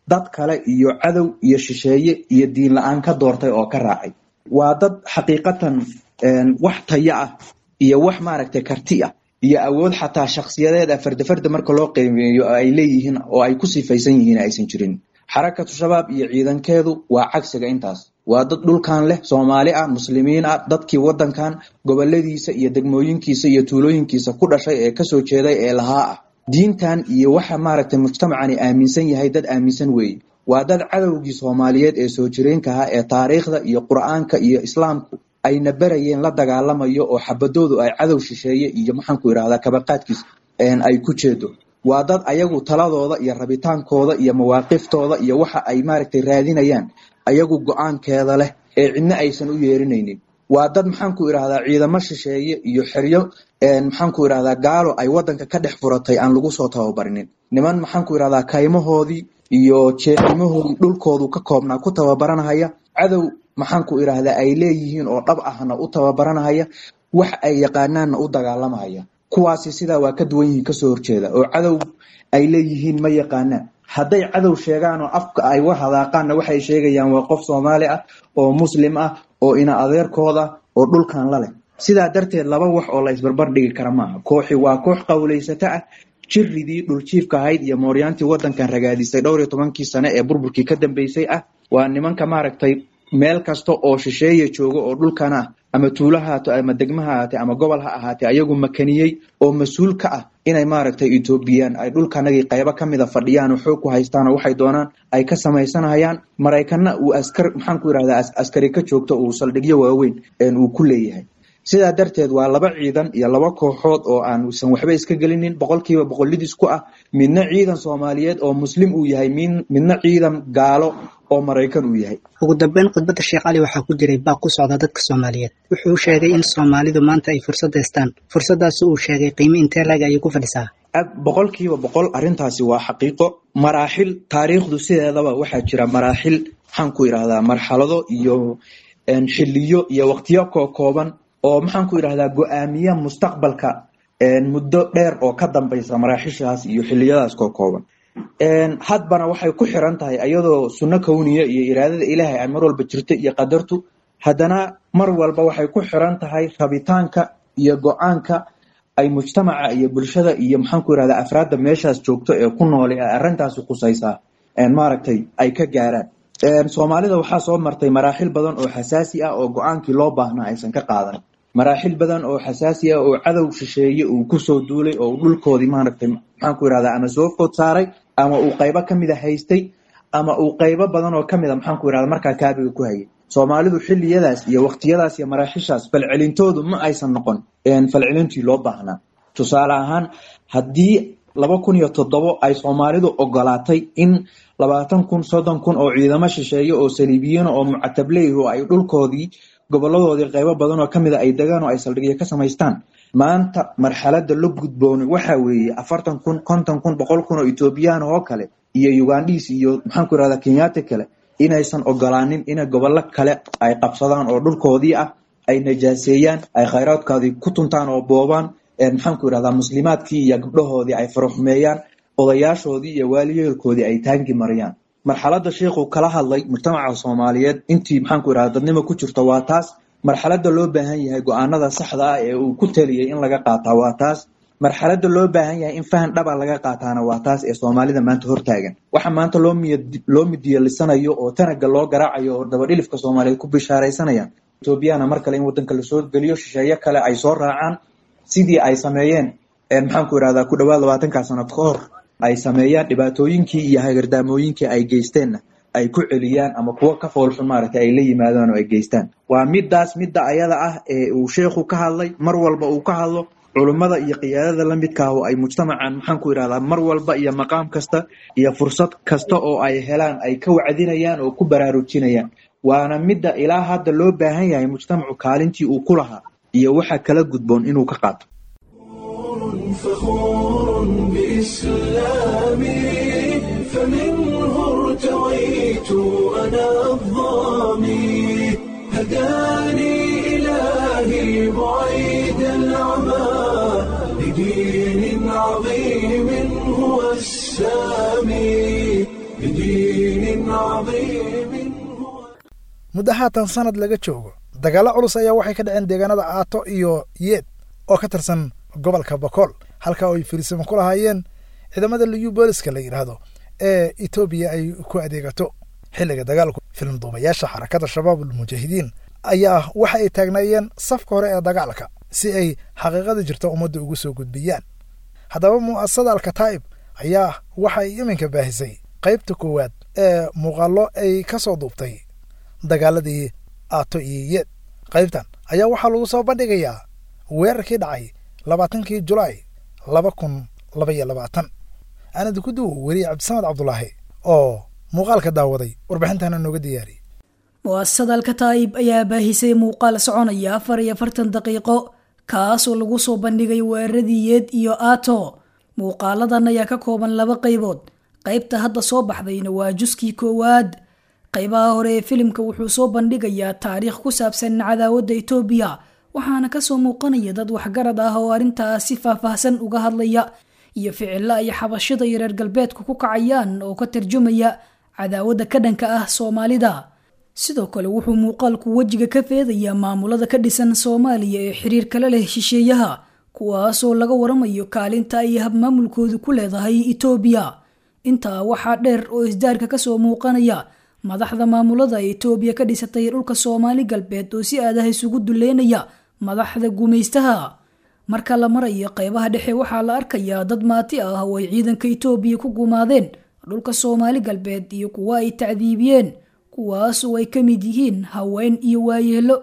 dad kale iyo cadow iyo shisheeye iyo diin la-aan ka doortay oo ka raacay waa dad xaqiiqatan wax taya ah iyo wax maaragtay karti ah iyo awood xataa shakhsiyadeed a fardafarda marka loo qiimeeyo oo ay leeyihiin oo ay ku sifaysan yihiin aysan jirin xarakatu shabaab iyo ciidankeedu waa cagsiga intaas waa dad dhulkan leh soomaali ah muslimiin ah dadkii wadankan goboladiisa iyo degmooyinkiisa iyo tuulooyinkiisa ku dhashay ee kasoo jeeday ee lahaa ah diintan iyo waxa maaragtay mujtamacani aaminsan yahay dad aaminsan weeye waa dad cadowgii soomaaliyeed ee soo jireenka ahaa ee taariikhda iyo qur-aanka iyo islaamku ayna berayeen la dagaalamayo oo xabadoodu ay cadow shisheeye iyo maxaanku yidhahdaa kabaqaadkiisa ay ku jeedo waa dad ayagu taladooda iyo rabitaankooda iyo mawaaqiftooda iyo waxa ay maaragtay raadinayaan ayagu go-aankeeda leh ee cidna aysan u yeerinaynin waa dad maxaanku idhahdaa ciidamo shisheeye iyo xeryo maxaanku idhahdaa gaalo ay wadanka ka dhex furatay aan lagu soo tababarinin niman maxaanku idhahdaa kaymahoodii iyo jeexnimahoodii dhulkoodu ka koobnaa ku tababaranahaya cadow maxaanku idhahdaa ay leeyihiin oo dhab ahna u tababaranahaya wax ay yaqaanaanna u dagaalamahaya kuwaasi sidaa waa ka duwan yihiin kasoo horjeeda oo cadow ay leeyihiin ma yaqaanaan hadday cadow sheegaan oo afka ay wa hadaaqaanna waxay sheegayaan waa qof soomaali ah oo muslim ah oo ina adeerkooda oo dhulkan la leh sidaa darteed laba wax oo la isbarbar dhigi kara maaha kooxi waa koox qawlaysato ah jiridii dhuljiifka ahayd iyo mooryaantii wadankan ragaadisay dhowr iyo tobankii sane ee burburkii ka dambeysay ah waa nimanka maaragtay meel kasta oo shisheeye jooga oo dhulkan ah ama tuulo haato ama degmo ha ahaatee ama gobol ha ahaatee ayagu makaniyey oo mas-uul ka ah inay maaragtay etoobiyaan ay dhulkanagii qaybo ka mida fadhiyaan oo xoog ku haystaan oo waxay doonaan ay ka samaysanayaan maraykanna uu askar maxaanku yidhahdaa askari ka joogto uu saldhigyo waaweyn uu ku leeyahay sidaa darteed waa laba ciidan iyo laba kooxood oo aanusan waxba iska gelinin boqolkiiba boqolidis ku ah midna ciidan soomaaliyeed oo muslim uu yahay midna ciidan gaalo oo maraykan uu yahay ugu dambeyn khudbadda sheekh cali waxaa ku jiray baaq ku socda dadka soomaaliyeed wuxuu sheegay in soomaalidu maanta ay fursad haystaan fursadaasi uu sheegay qiimo intee laag ayay ku fadhisaa boqolkiiba boqol arrintaasi waa xaqiiqo maraaxil taariikhdu sideedaba waxaa jira maraaxil maxaanku idhahdaa marxalado iyo xiliyo iyo waqtiyo kookooban oo maxaanku idhahdaa go-aamiya mustaqbalka muddo dheer oo ka dambaysa maraaxishaas iyo xiliyadaas kookooban hadbana waxay ku xiran tahay ayadoo sunno kowniya iyo iraadada ilaahay ay mar walba jirto iyo qadartu haddana mar walba waxay ku xiran tahay rabitaanka iyo go-aanka ay mujtamaca iyo bulshada iyo maxaanku yidhahdaa afraadda meeshaas joogto ee ku noole ee arrintaasi khusaysaa maaragtay ay ka gaaraan soomaalida waxaa soo martay maraaxil badan oo xasaasi ah oo go-aankii loo baahnaa aysan ka qaadan maraaxil badan oo xasaasi ah oo cadow shisheeye uu kusoo duulay oo dhulkoodii maaragtay maxaanku yidhahdaa ama soo food saaray ama uu qaybo kamida haystay ama uu qaybo badan oo kamida maxaanku yidhahda markaa kaabiga ku hayay soomaalidu xiliyadaas iyo waqtiyadaas iyo maraaxishaas falcelintoodu ma aysan noqon falcelintii loo baahnaa tusaale ahaan haddii laba kun iyo toddobo ay soomaalidu ogolaatay in labaatan kun soddon kun oo ciidamo shisheeye oo saliibiyiin oo mucatableyh oo ay dhulkoodii goboladoodii qaybo badan oo kamida ay degaan oo ay saldhigyo ka samaystaan maanta marxalada la gudboonay waxa weeye afartan kun konton kun boqol kun oo etoobiyaan oo kale iyo ugandhiis iyo maxaanku irahdaa kenyaati kale inaysan ogolaanin inay gobollo kale ay qabsadaan oo dhulkoodii ah ay najaaseeyaan ay khayraadkoodii ku tuntaan oo boobaan maxaanku irahdaa muslimaadkii iyo gabdhahoodii ay faraxumeeyaan odayaashoodii iyo waaliyeelkoodii ay taangi mariyaan marxalada sheikhu kala hadlay mujtamaca soomaaliyeed intii maxaanku irahda dadnimo ku jirto waa taas marxalada loo baahan yahay go-aanada saxda ah ee uu ku taliyey in laga qaataa waa taas marxalada loo baahan yahay in fahan dhaba laga qaataana waa taas ee soomaalida maanta hortaagan waxa maanta loo midiyalisanayo oo tanaga loo garaacayo oo dabadhilifka soomaaliyeed ku bishaaraysanayaan etoobiyana mar kale in wadanka lasoo geliyo shisheeye kale ay soo raacaan sidii ay sameeyeen maxaanku irahdaa ku dhawaad labaatankaa sano ka hor ay sameeyaan dhibaatooyinkii iyo hagardaamooyinkii ay geysteenna ay ku celiyaan ama kuwo ka foolxun maaragtay ay la yimaadaan oo ay geystaan waa midaas midda ayada ah ee uu sheikhu ka hadlay mar walba uu ka hadlo culummada iyo qiyaadada la midka ah oo ay mujtamacan maxaanku irahdaa mar walba iyo maqaam kasta iyo fursad kasta oo ay helaan ay ka wacdinayaan oo ku baraarujinayaan waana midda ilaa hadda loo baahan yahay mujtamacu kaalintii uu ku lahaa iyo waxa kala gudboon inuu ka qaato فخور بإسلامي فمنه ارتويت أنا الظامي هداني إلهي بعيد العمى لدين عظيم هو السامي لدين عظيم muddo haatan sanad laga joogo dagaallo culus ayaa waxay ka dhaceen deegaanada aato iyo yeed oo ka tirsan gobolka bakool halka ay firisimo ku lahaayeen ciidamada liyu booliska la yidhaahdo ee etoobiya ay ku adeegato xilliga dagaalku filim duubayaasha xarakada shabaabul mujaahidiin ayaa waxa ay taagnaayeen safka hore ee dagaalka si ay xaqiiqada jirta ummadda ugu soo gudbiyaan haddaba mu'asasada alkataa'ib ayaa waxa ay iminka baahisay qaybta koowaad ee muuqaallo ay ka soo duubtay dagaaladii aato iyo yeed qaybtan ayaa waxaa lagu soo bandhigayaa weerarkii dhacay labaatankii julaay laba kun laba iyo labaatan aanadi ku duwo weriye cabdisamed cabdulaahi oo muuqaalka daawaday warbixintana nooga diyaariyey mu'asasada alkataa'ib ayaa baahisay muuqaal soconaya afar iyo afartan daqiiqo kaasoo lagu soo bandhigay weeraradii yeed iyo aato muuqaaladan ayaa ka kooban laba qaybood qaybta hadda soo baxdayna waa juskii koowaad qaybaha hore ee filimka wuxuu soo bandhigayaa taariikh ku saabsan cadaawadda etoobiya waxaana kasoo muuqanaya dad waxgarad ah oo arrintaas si faahfaahsan uga hadlaya iyo ficilo ay xabashada iyo reer galbeedku ku kacayaan oo ka tarjumaya cadaawadda ka dhanka ah soomaalida sidoo kale wuxuu muuqaalku wejiga ka feedayaa maamulada ka dhisan soomaaliya ee xiriir kala leh shisheeyaha kuwaasoo laga waramayo kaalinta ay habmaamulkoodu ku leedahay etoobiya intaa waxaa dheer oo isdaarka kasoo muuqanaya madaxda maamulada etoobiya ka dhisatay dhulka soomaali galbeed oo si aadaha isugu duleynaya madaxda gumaystaha marka la marayo qaybaha dhexe waxaa la arkayaa dad maati ah oo ay ciidanka etoobiya ku gumaadeen dhulka soomaali galbeed iyo kuwa ay tacdiibiyeen kuwaasoo ay ka mid yihiin haween iyo waayeelo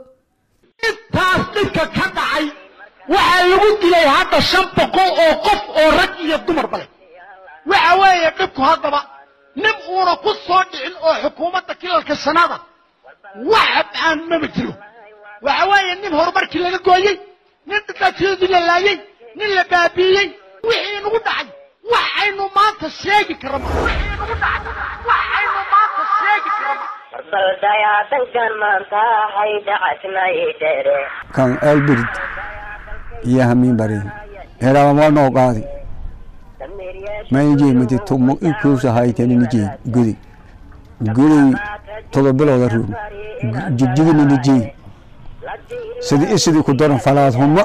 intaas dhibka ka dhacay waxaa lagu dilay hadda shan boqol oo qof oo rag iyo dumarba leh waxa weeye dhibku haddaba nin uuna ku soo dhicin oo xukuumadda kilalka sanada wax aan maba jiro waxa weeye nin horumarkii laga gooyey nin dhibaatyadii la laayey nin la baabiiyey wixii nagu dhacay wax aynu maanta sheegi karama wixii nagu dhacay wax aynu maanta sheegi karama baldayaadankan maanta hay dhacasnay dhere kan elbirid iyo hamiin barin helaamamoo qaadi maynjey mati tumo ikuusa haytaninijey gudi gudi todo bilowda ruun jigjigininijey sidi isidii ku daran falaad huma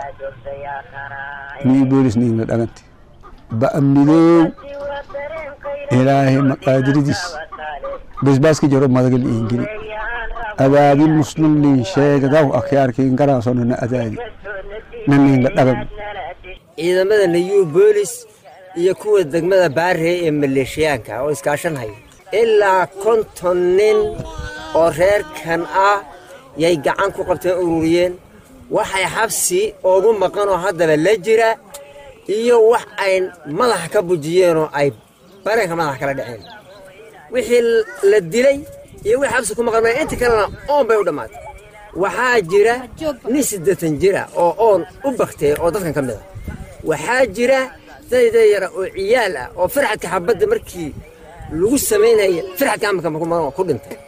nii boolis niina dhagante ba'amidow ilaahay maqaadiridiis basbaaski jaro madagal iingini adaadin muslim lin sheegadaw akhyaarkiin garaasonana adaadi naniinla dhagan ciidamada nayuu boolis iyo kuwa degmada baarey ee maleeshiyaanka oo iskaashanhaya ilaa konton nin oo reerkan ah yay gacan ku qabteen ururiyeen waxay xabsi ugu maqan oo haddaba la jira iyo wax ay madaxa ka bujiyeenoo ay bareenka madaxa kala dhaceen wixii la dilay iyo wixii xabsi ku maqan maya inta kalena oon bay u dhammaatay waxaa jira nin siddeetan jira oo oon u baktay oo dadkan ka mid a waxaa jira dayda yara oo ciyaal ah oo firxadka xabadda markii lagu samaynaya firxadka amarka ku dhintay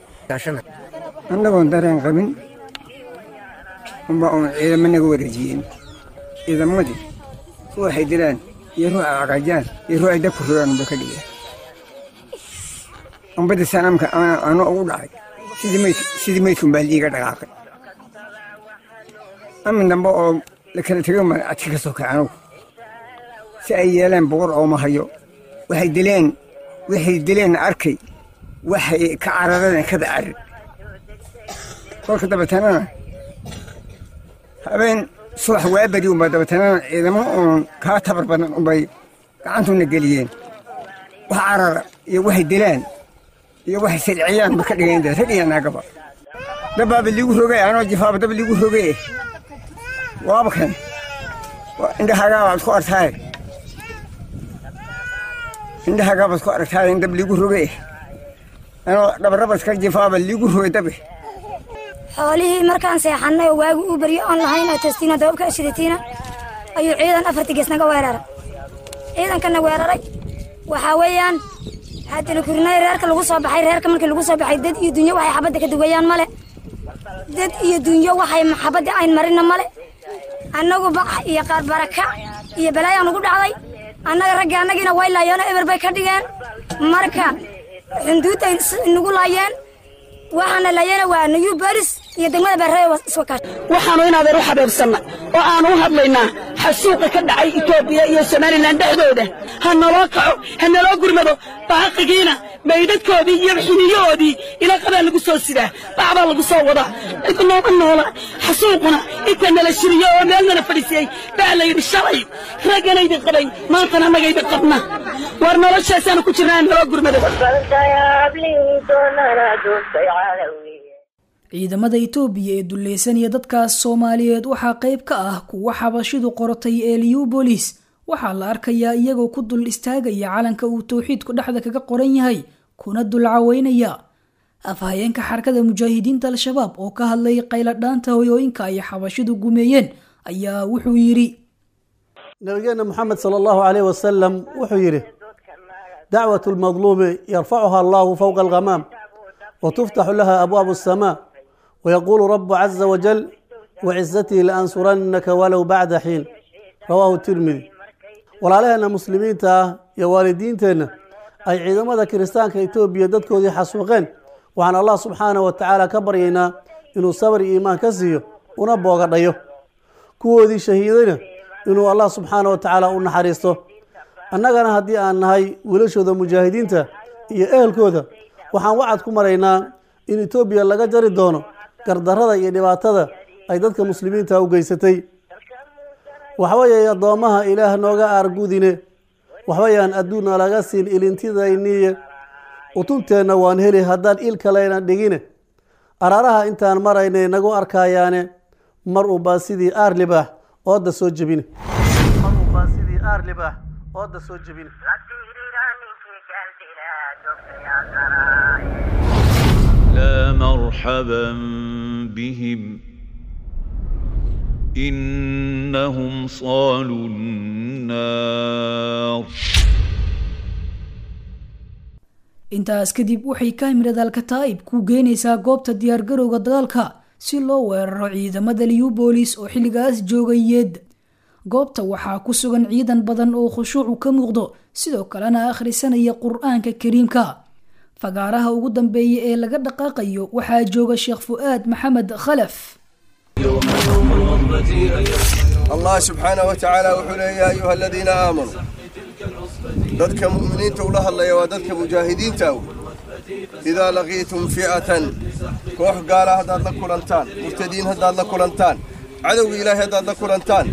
annagoon dareen qabin unba uun ciidamo naga wareejiyeen ciidamadii ruuxay dilaan iyo ruuxa caqajaan iyo ruuxay dabku rogaan unba ka dhigeen umbadda sanamka anoo ugu dhacay sidii maydkun baa liiga dhaqaaqay amin dambe oo la kala tego ma adka ka soo kacay anugu si ay yeeleen boqor ooma hayo waxay dileen waxay dileen arkay waxay ka carareen kada carir kolka dabatanana habeen subax waabari unba dabatanana ciidamo uun kaa tabar badan unbay gacantuna geliyeen wax carara iyo waxay dilaan iyo waxay silciyaan ba ka dhigeen rag iyo naagaba dabbaaba liigu rogay anoo jifaaba dab liigu rogay waaba kan indhahaagaa baad ku artaaye indhahaagaa baad ku aragtaaye in dab liigu rogay anoo dhabarabadka jifaaba liigu rogay dabe xoolihii markaan seexannay oo waagi uu baryo oon lahayn oo testiina dababka ashidatiina ayuu ciidan afartii gees naga weeraray ciidankana weeraray waxaa weeyaan haddana kurinay reerka lagu soo baxay reerka markii lagu soo baxay dad iyo dunyo waxay xabadda ka duwayaan male dad iyo dunyo waxay xabadda ayn marina male annagu bax iyo qaar baraka iyo balaayaan ugu dhacday annaga ragga annagiina way laayoona eber bay ka dhigeen marka xunduudda inagu laayeen waxaana laayana waa new bolis iyo degmada baarrada iswakaash waxaanu inaadeer u xabeebsanna oo aanu u hadlaynaa xasuuqa ka dhacay etoobiya iyo somalilan dhexdooda ha naloo kaco ha naloo gurmado baaqigiina maydhadkoodii iyo xiniyahoodii ilaqadaa lagu soo sidaa bacbaa lagu soo wadaa cid nooma noola xasuuquna inta nala shiriyo oo meel nala fadhiisiyey baa la yidhi shalay ragganaydi qabay maantana annagaydi qabna war noloshaasaanu ku jirnaa naloo gurmado ciidamada itoobiya ee dulleysanaya dadkaas soomaaliyeed waxaa qayb ka ah kuwa xabashidu qorotay ee liyubolis waxaa la arkayaa iyagoo ku dul istaagaya calanka uu towxiidku dhexda kaga qoran yahay kuna dul caweynaya afhayeenka xarakada mujaahidiinta al-shabaab oo ka hadlay qayladhaanta hoyooyinka ay xabashidu gumeeyeen ayaa wuxuu yidhi nabigeena moxamed sala allahu caleyh wasalam wuxuu yidhi dacwat lmadluumi yarfacuha allahu fowqa alghamaam وتفتح لها أبواب السماء ويقول رب عز وجل وعزتي لأنصرنك ولو بعد حين رواه الترمذي walaalaheenna muslimiinta ah iyo waalidiinteenna ay ciidamada kiristaanka etoobiya dadkoodii xasuuqeen waxaan allah subxaana wa tacaala ka baryaynaa inuu sabr iyo iimaan ka siiyo una boogadhayo kuwoodii shahiidayna inuu allah subxaana wa tacaala u naxariisto annagana haddii aan nahay wiilashooda mujaahidiinta iyo ehelkooda waxaan wacad ku maraynaa in etoobiya laga jari doono gardarrada iyo dhibaatada ay dadka muslimiinta u geysatay waxweeye addoommaha ilaah nooga aargudine waxweyaan adduunna laga siin ilintidayniye utunteenna waan heli haddaan il kalena dhigine araaraha intaan maraynay nagu arkayaane mar unbaa sidii aar libaax ooda soo jebine ooda soo jebine لا مرحبا بهم إنهم صالوا النار intaas kadib waxay kaamirada alkataa'ib ku geynaysaa goobta diyaargarowga dagaalka si loo weeraro ciidamada liyubolis oo xilligaas joogay yeed goobta waxaa ku sugan ciidan badan oo khushuucu ka muuqdo sidoo kalena akhrisanaya qur-aanka kariimka fagaaraha ugu dambeeya ee laga dhaqaaqayo waxaa jooga sheekh fu'aad maxamed khalaf allah subxaanah wa tacaala wuxuu leeya ya ayuha aladiina aamanuu dadka mu'miniinta ula hadlaya waa dadka mujaahidiinta aw idaa laqiitum fi'atan koox gaala haddaad la kulantaan murtadiin haddaad la kulantaan cadowga ilaahay haddaad la kulantaan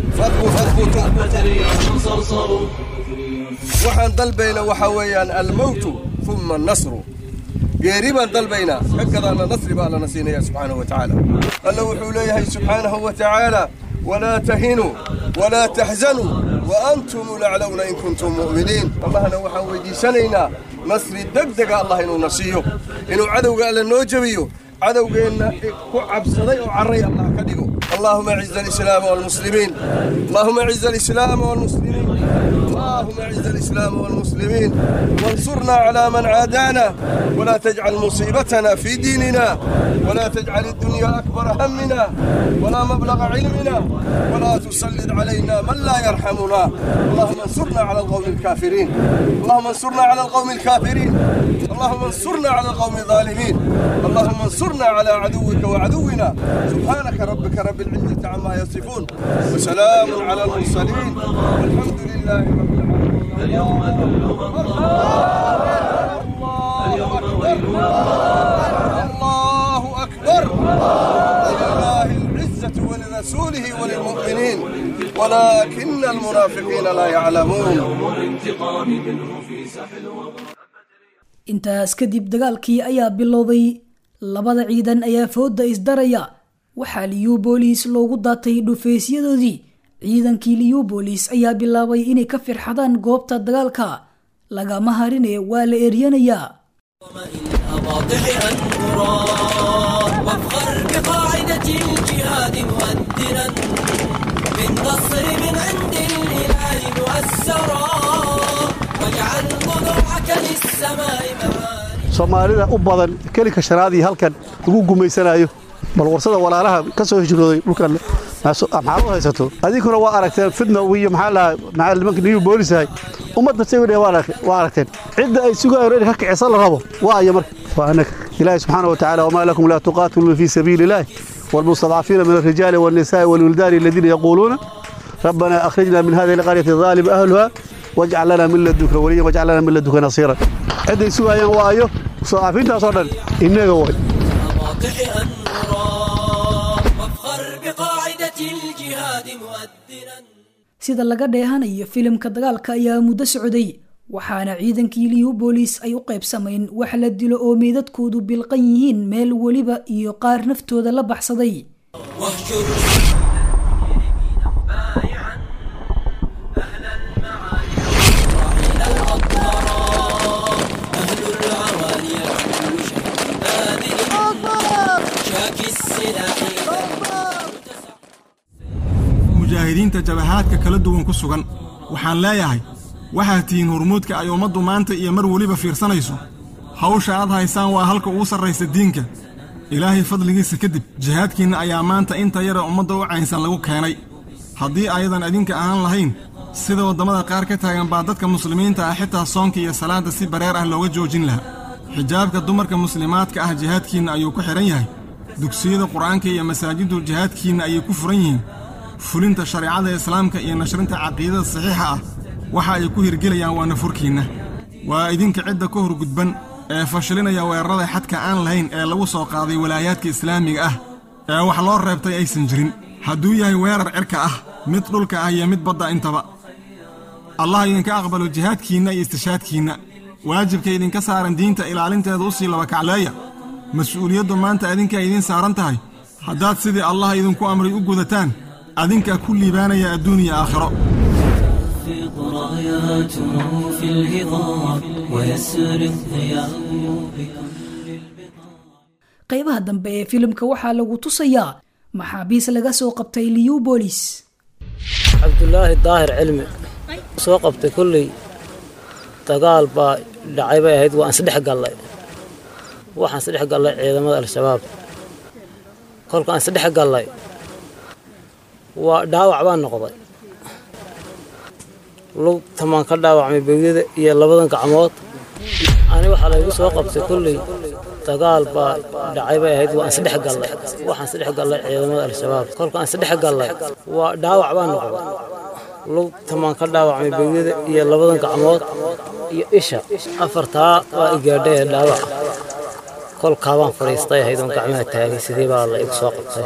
waxaan dalbayna waxaa weeyaan almowtu uma annasru geeri baan dalbaynaa ka gadaana nasri baa allana siinaya subxaanahu wa tacaala alla wuxuu leeyahay subxaanahu wa tacaala walaa tahinuu walaa taxzanuu wa antum laclowna in kuntum mu'miniin allahna waxaan weydiisanaynaa nasri degdega allah inuuna siiyo inuu cadowga alla noo jebiyo cadowgeenna ku cabsaday oo carray allah ka dhigo اللهم اعز الاسلام والمسلمين اللهم اعز الاسلام والمسلمين اللهم اعز الاسلام والمسلمين وانصرنا على من عادانا ولا تجعل مصيبتنا في ديننا ولا تجعل الدنيا اكبر همنا ولا مبلغ علمنا ولا تسلط علينا من لا يرحمنا اللهم انصرنا على القوم الكافرين اللهم انصرنا على القوم الكافرين اللهم انصرنا على القوم الظالمين اللهم انصرنا على عدوك وعدونا سبحانك ربك رب العزة عما يصفون وسلام على المرسلين والحمد لله رب العالمين اليوم الله أكبر ولله العزة ولرسوله وللمؤمنين ولكن المنافقين لا يعلمون intaas kadib dagaalkii ayaa bilowday labada ciidan ayaa fooda isdaraya waxaa liyubolis loogu daatay dhufeysyadoodii ciidankii liyubolis ayaa bilaabay inay ka firxadaan goobta dagaalka lagama harine waa la eryanayaa الأواضح أنقرا وافخر بقاعدة الجهاد مؤثرا بالنصر من عند الإله مؤسرا واجعل ضلوعك للسماء معاني soomaalida u badan kelinka shanaadii halkan lagu gumaysanayo bal warsada walaalaha ka soo hijrooday dhulkan maxaad u haysato adinkuna waa aragteen fidna iyo maxaa lahaa maxaa nimanka new boolisahay ummadda sawir waa aragteen cidda ay sugayaan in ka kicisa la rabo waa aya marka waa annaga ilaahi subxaana wa tacaala wamaa lakum laa tuqaatiluuna fii sabiili illaahi والمستضعفين من الرجال والنساء والولدان الذين يقولون ربنا أخرجنا من هذه القرية الظالم أهلها واجعل لنا من لدنك وليا واجعل لنا من لدنك نصيرا عندي سوى أيام وآيو مستضعفين تصدر إنك هو واضح أنورا وافخر بقاعدة الجهاد مؤذنا sida laga dheehanayo filimka dagaalka ayaa muddo socday waxaana ciidankii liubolis ay u qaybsamayn wax la dilo oo meedadkoodu bilqan yihiin meel weliba iyo qaar naftooda la baxsaday واهجر mujaahidiinta jabahaadka kala duwan ku sugan waxaan leeyahay waxaad tihiin hormuudka ay ummaddu maanta iyo mar weliba fiirsanayso hawsha aad haysaan waa halka ugu sarraysa diinka ilaahay fadligiisa kadib jihaadkiinna ayaa maanta inta yara ummadda u caynsan lagu keenay haddii ayadan idinka ahaan lahayn sida waddamada qaar ka taagan baa dadka muslimiinta ah xitaa soonka iyo salaadda si bareer ah looga joojin lahaa xijaabka dumarka muslimaadka ah jihaadkiinna ayuu ku xidhan yahay dugsiyada qur'aanka iyo masaajiddu jihaadkiinna ayay ku furan yihiin fulinta shareecada islaamka iyo nashrinta caqiidada saxiixa ah waxa ay ku hirgelayaan waa nafurkiinna waa idinka cidda ka hor gudban ee fashilinaya weerarada xadka aan lahayn ee lagu soo qaaday walaayaadka islaamiga ah ee wax loo reebtay aysan jirin hadduu yahay weerar cirka ah mid dhulka ah iyo mid badda intaba allah idinka aqbalo jihaadkiinna iyo istishaadkiinna waajibka idinka saaran diinta ilaalinteeda u sii labakacleeya mas-uuliyaddu maanta adinkaa idiin saaran tahay haddaad sidii allah idinku amray u gudataan adinkaa ku liibaanaya adduun iyo aakhiro تخفض راياته في الهضاب ويسر الضياء qaybaha dambe ee filimka waxaa lagu tusayaa maxaabiis laga soo qabtay liubolis cabdulaahi daahir cilmi soo qabtay kolley dagaal baa dhacay bay ahayd waan isdhex gallay waxaan isdhex gallay ciidamada al-shabaab kolkaan isdhex gallay waa dhaawac baan noqday lugtamaan ka dhaawacmay beegyada iyo labadan gacmood ani waxaa laygu soo qabtay kolley dagaal baa dhacay bay ahayd waan isdhex gallay waxaan isdhex gallay ciidamada al-shabaab kolkaan isdhex gallay waa dhaawac baan noqday lugtamaan ka dhaawacmay beegyada iyo labadan gacmood iyo isha afartaa waa igaadhay ee dhaawac kolkaa baan fadhiistay ahayd oon gacmaha taagay sidii baa la igu soo qabtay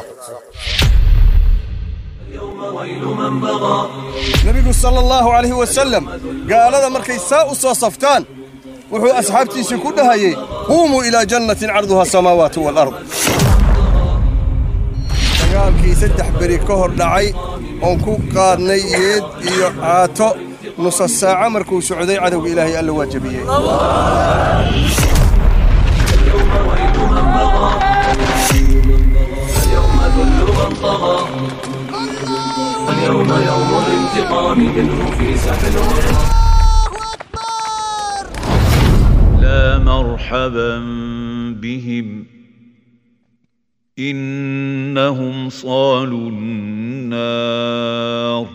nebigu sala allahu calayhi wasalam gaalada markay saa u soo saftaan wuxuu asxaabtiisii ku dhahayey quumuu ilaa jannatin carduha asamaawaatu waalard dagaalkii saddex beri ka hor dhacay oon ku qaadnay yeed iyo caato nusa saaca markuu socday cadowga ilaahay alla waa jebiyey اليوم يوم الانتقام منه في ساحل لا مرحبا بهم إنهم صالوا النار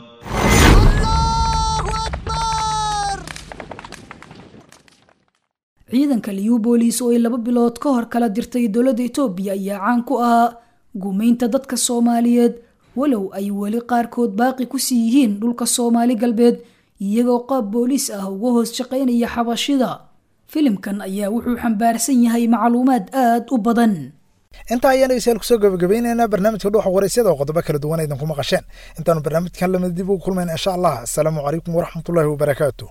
ciidanka liubolis oo ay laba bilood ka hor kala dirtay dowladda etoobiya ayaa caan ku ahaa gumaynta dadka soomaaliyeed walow ay weli qaarkood baaqi ku sii yihiin dhulka soomaali galbeed iyagoo qaab booliis ah uga hoos shaqaynaya xabashida filimkan ayaa wuxuu xambaarsan yahay macluumaad aad u badan intaa ayaan dhegeystayaal kusoo gabagabeynaynaa barnaamijka dhuuxa waraysyada oo qodobo kala duwan aydan ku maqasheen intaanu barnaamijkan lamid dib ugu kulmayna insha allah asalaamu calaykum waraxmatullaahi wabarakaatu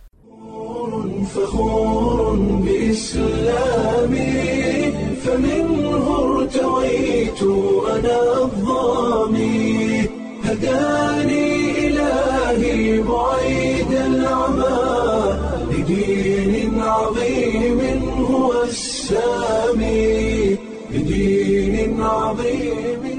فخور بإسلامي فمنه ارتويت أنا الظامي هداني إلهي بعيد العمى لدين عظيم هو السامي لدين عظيم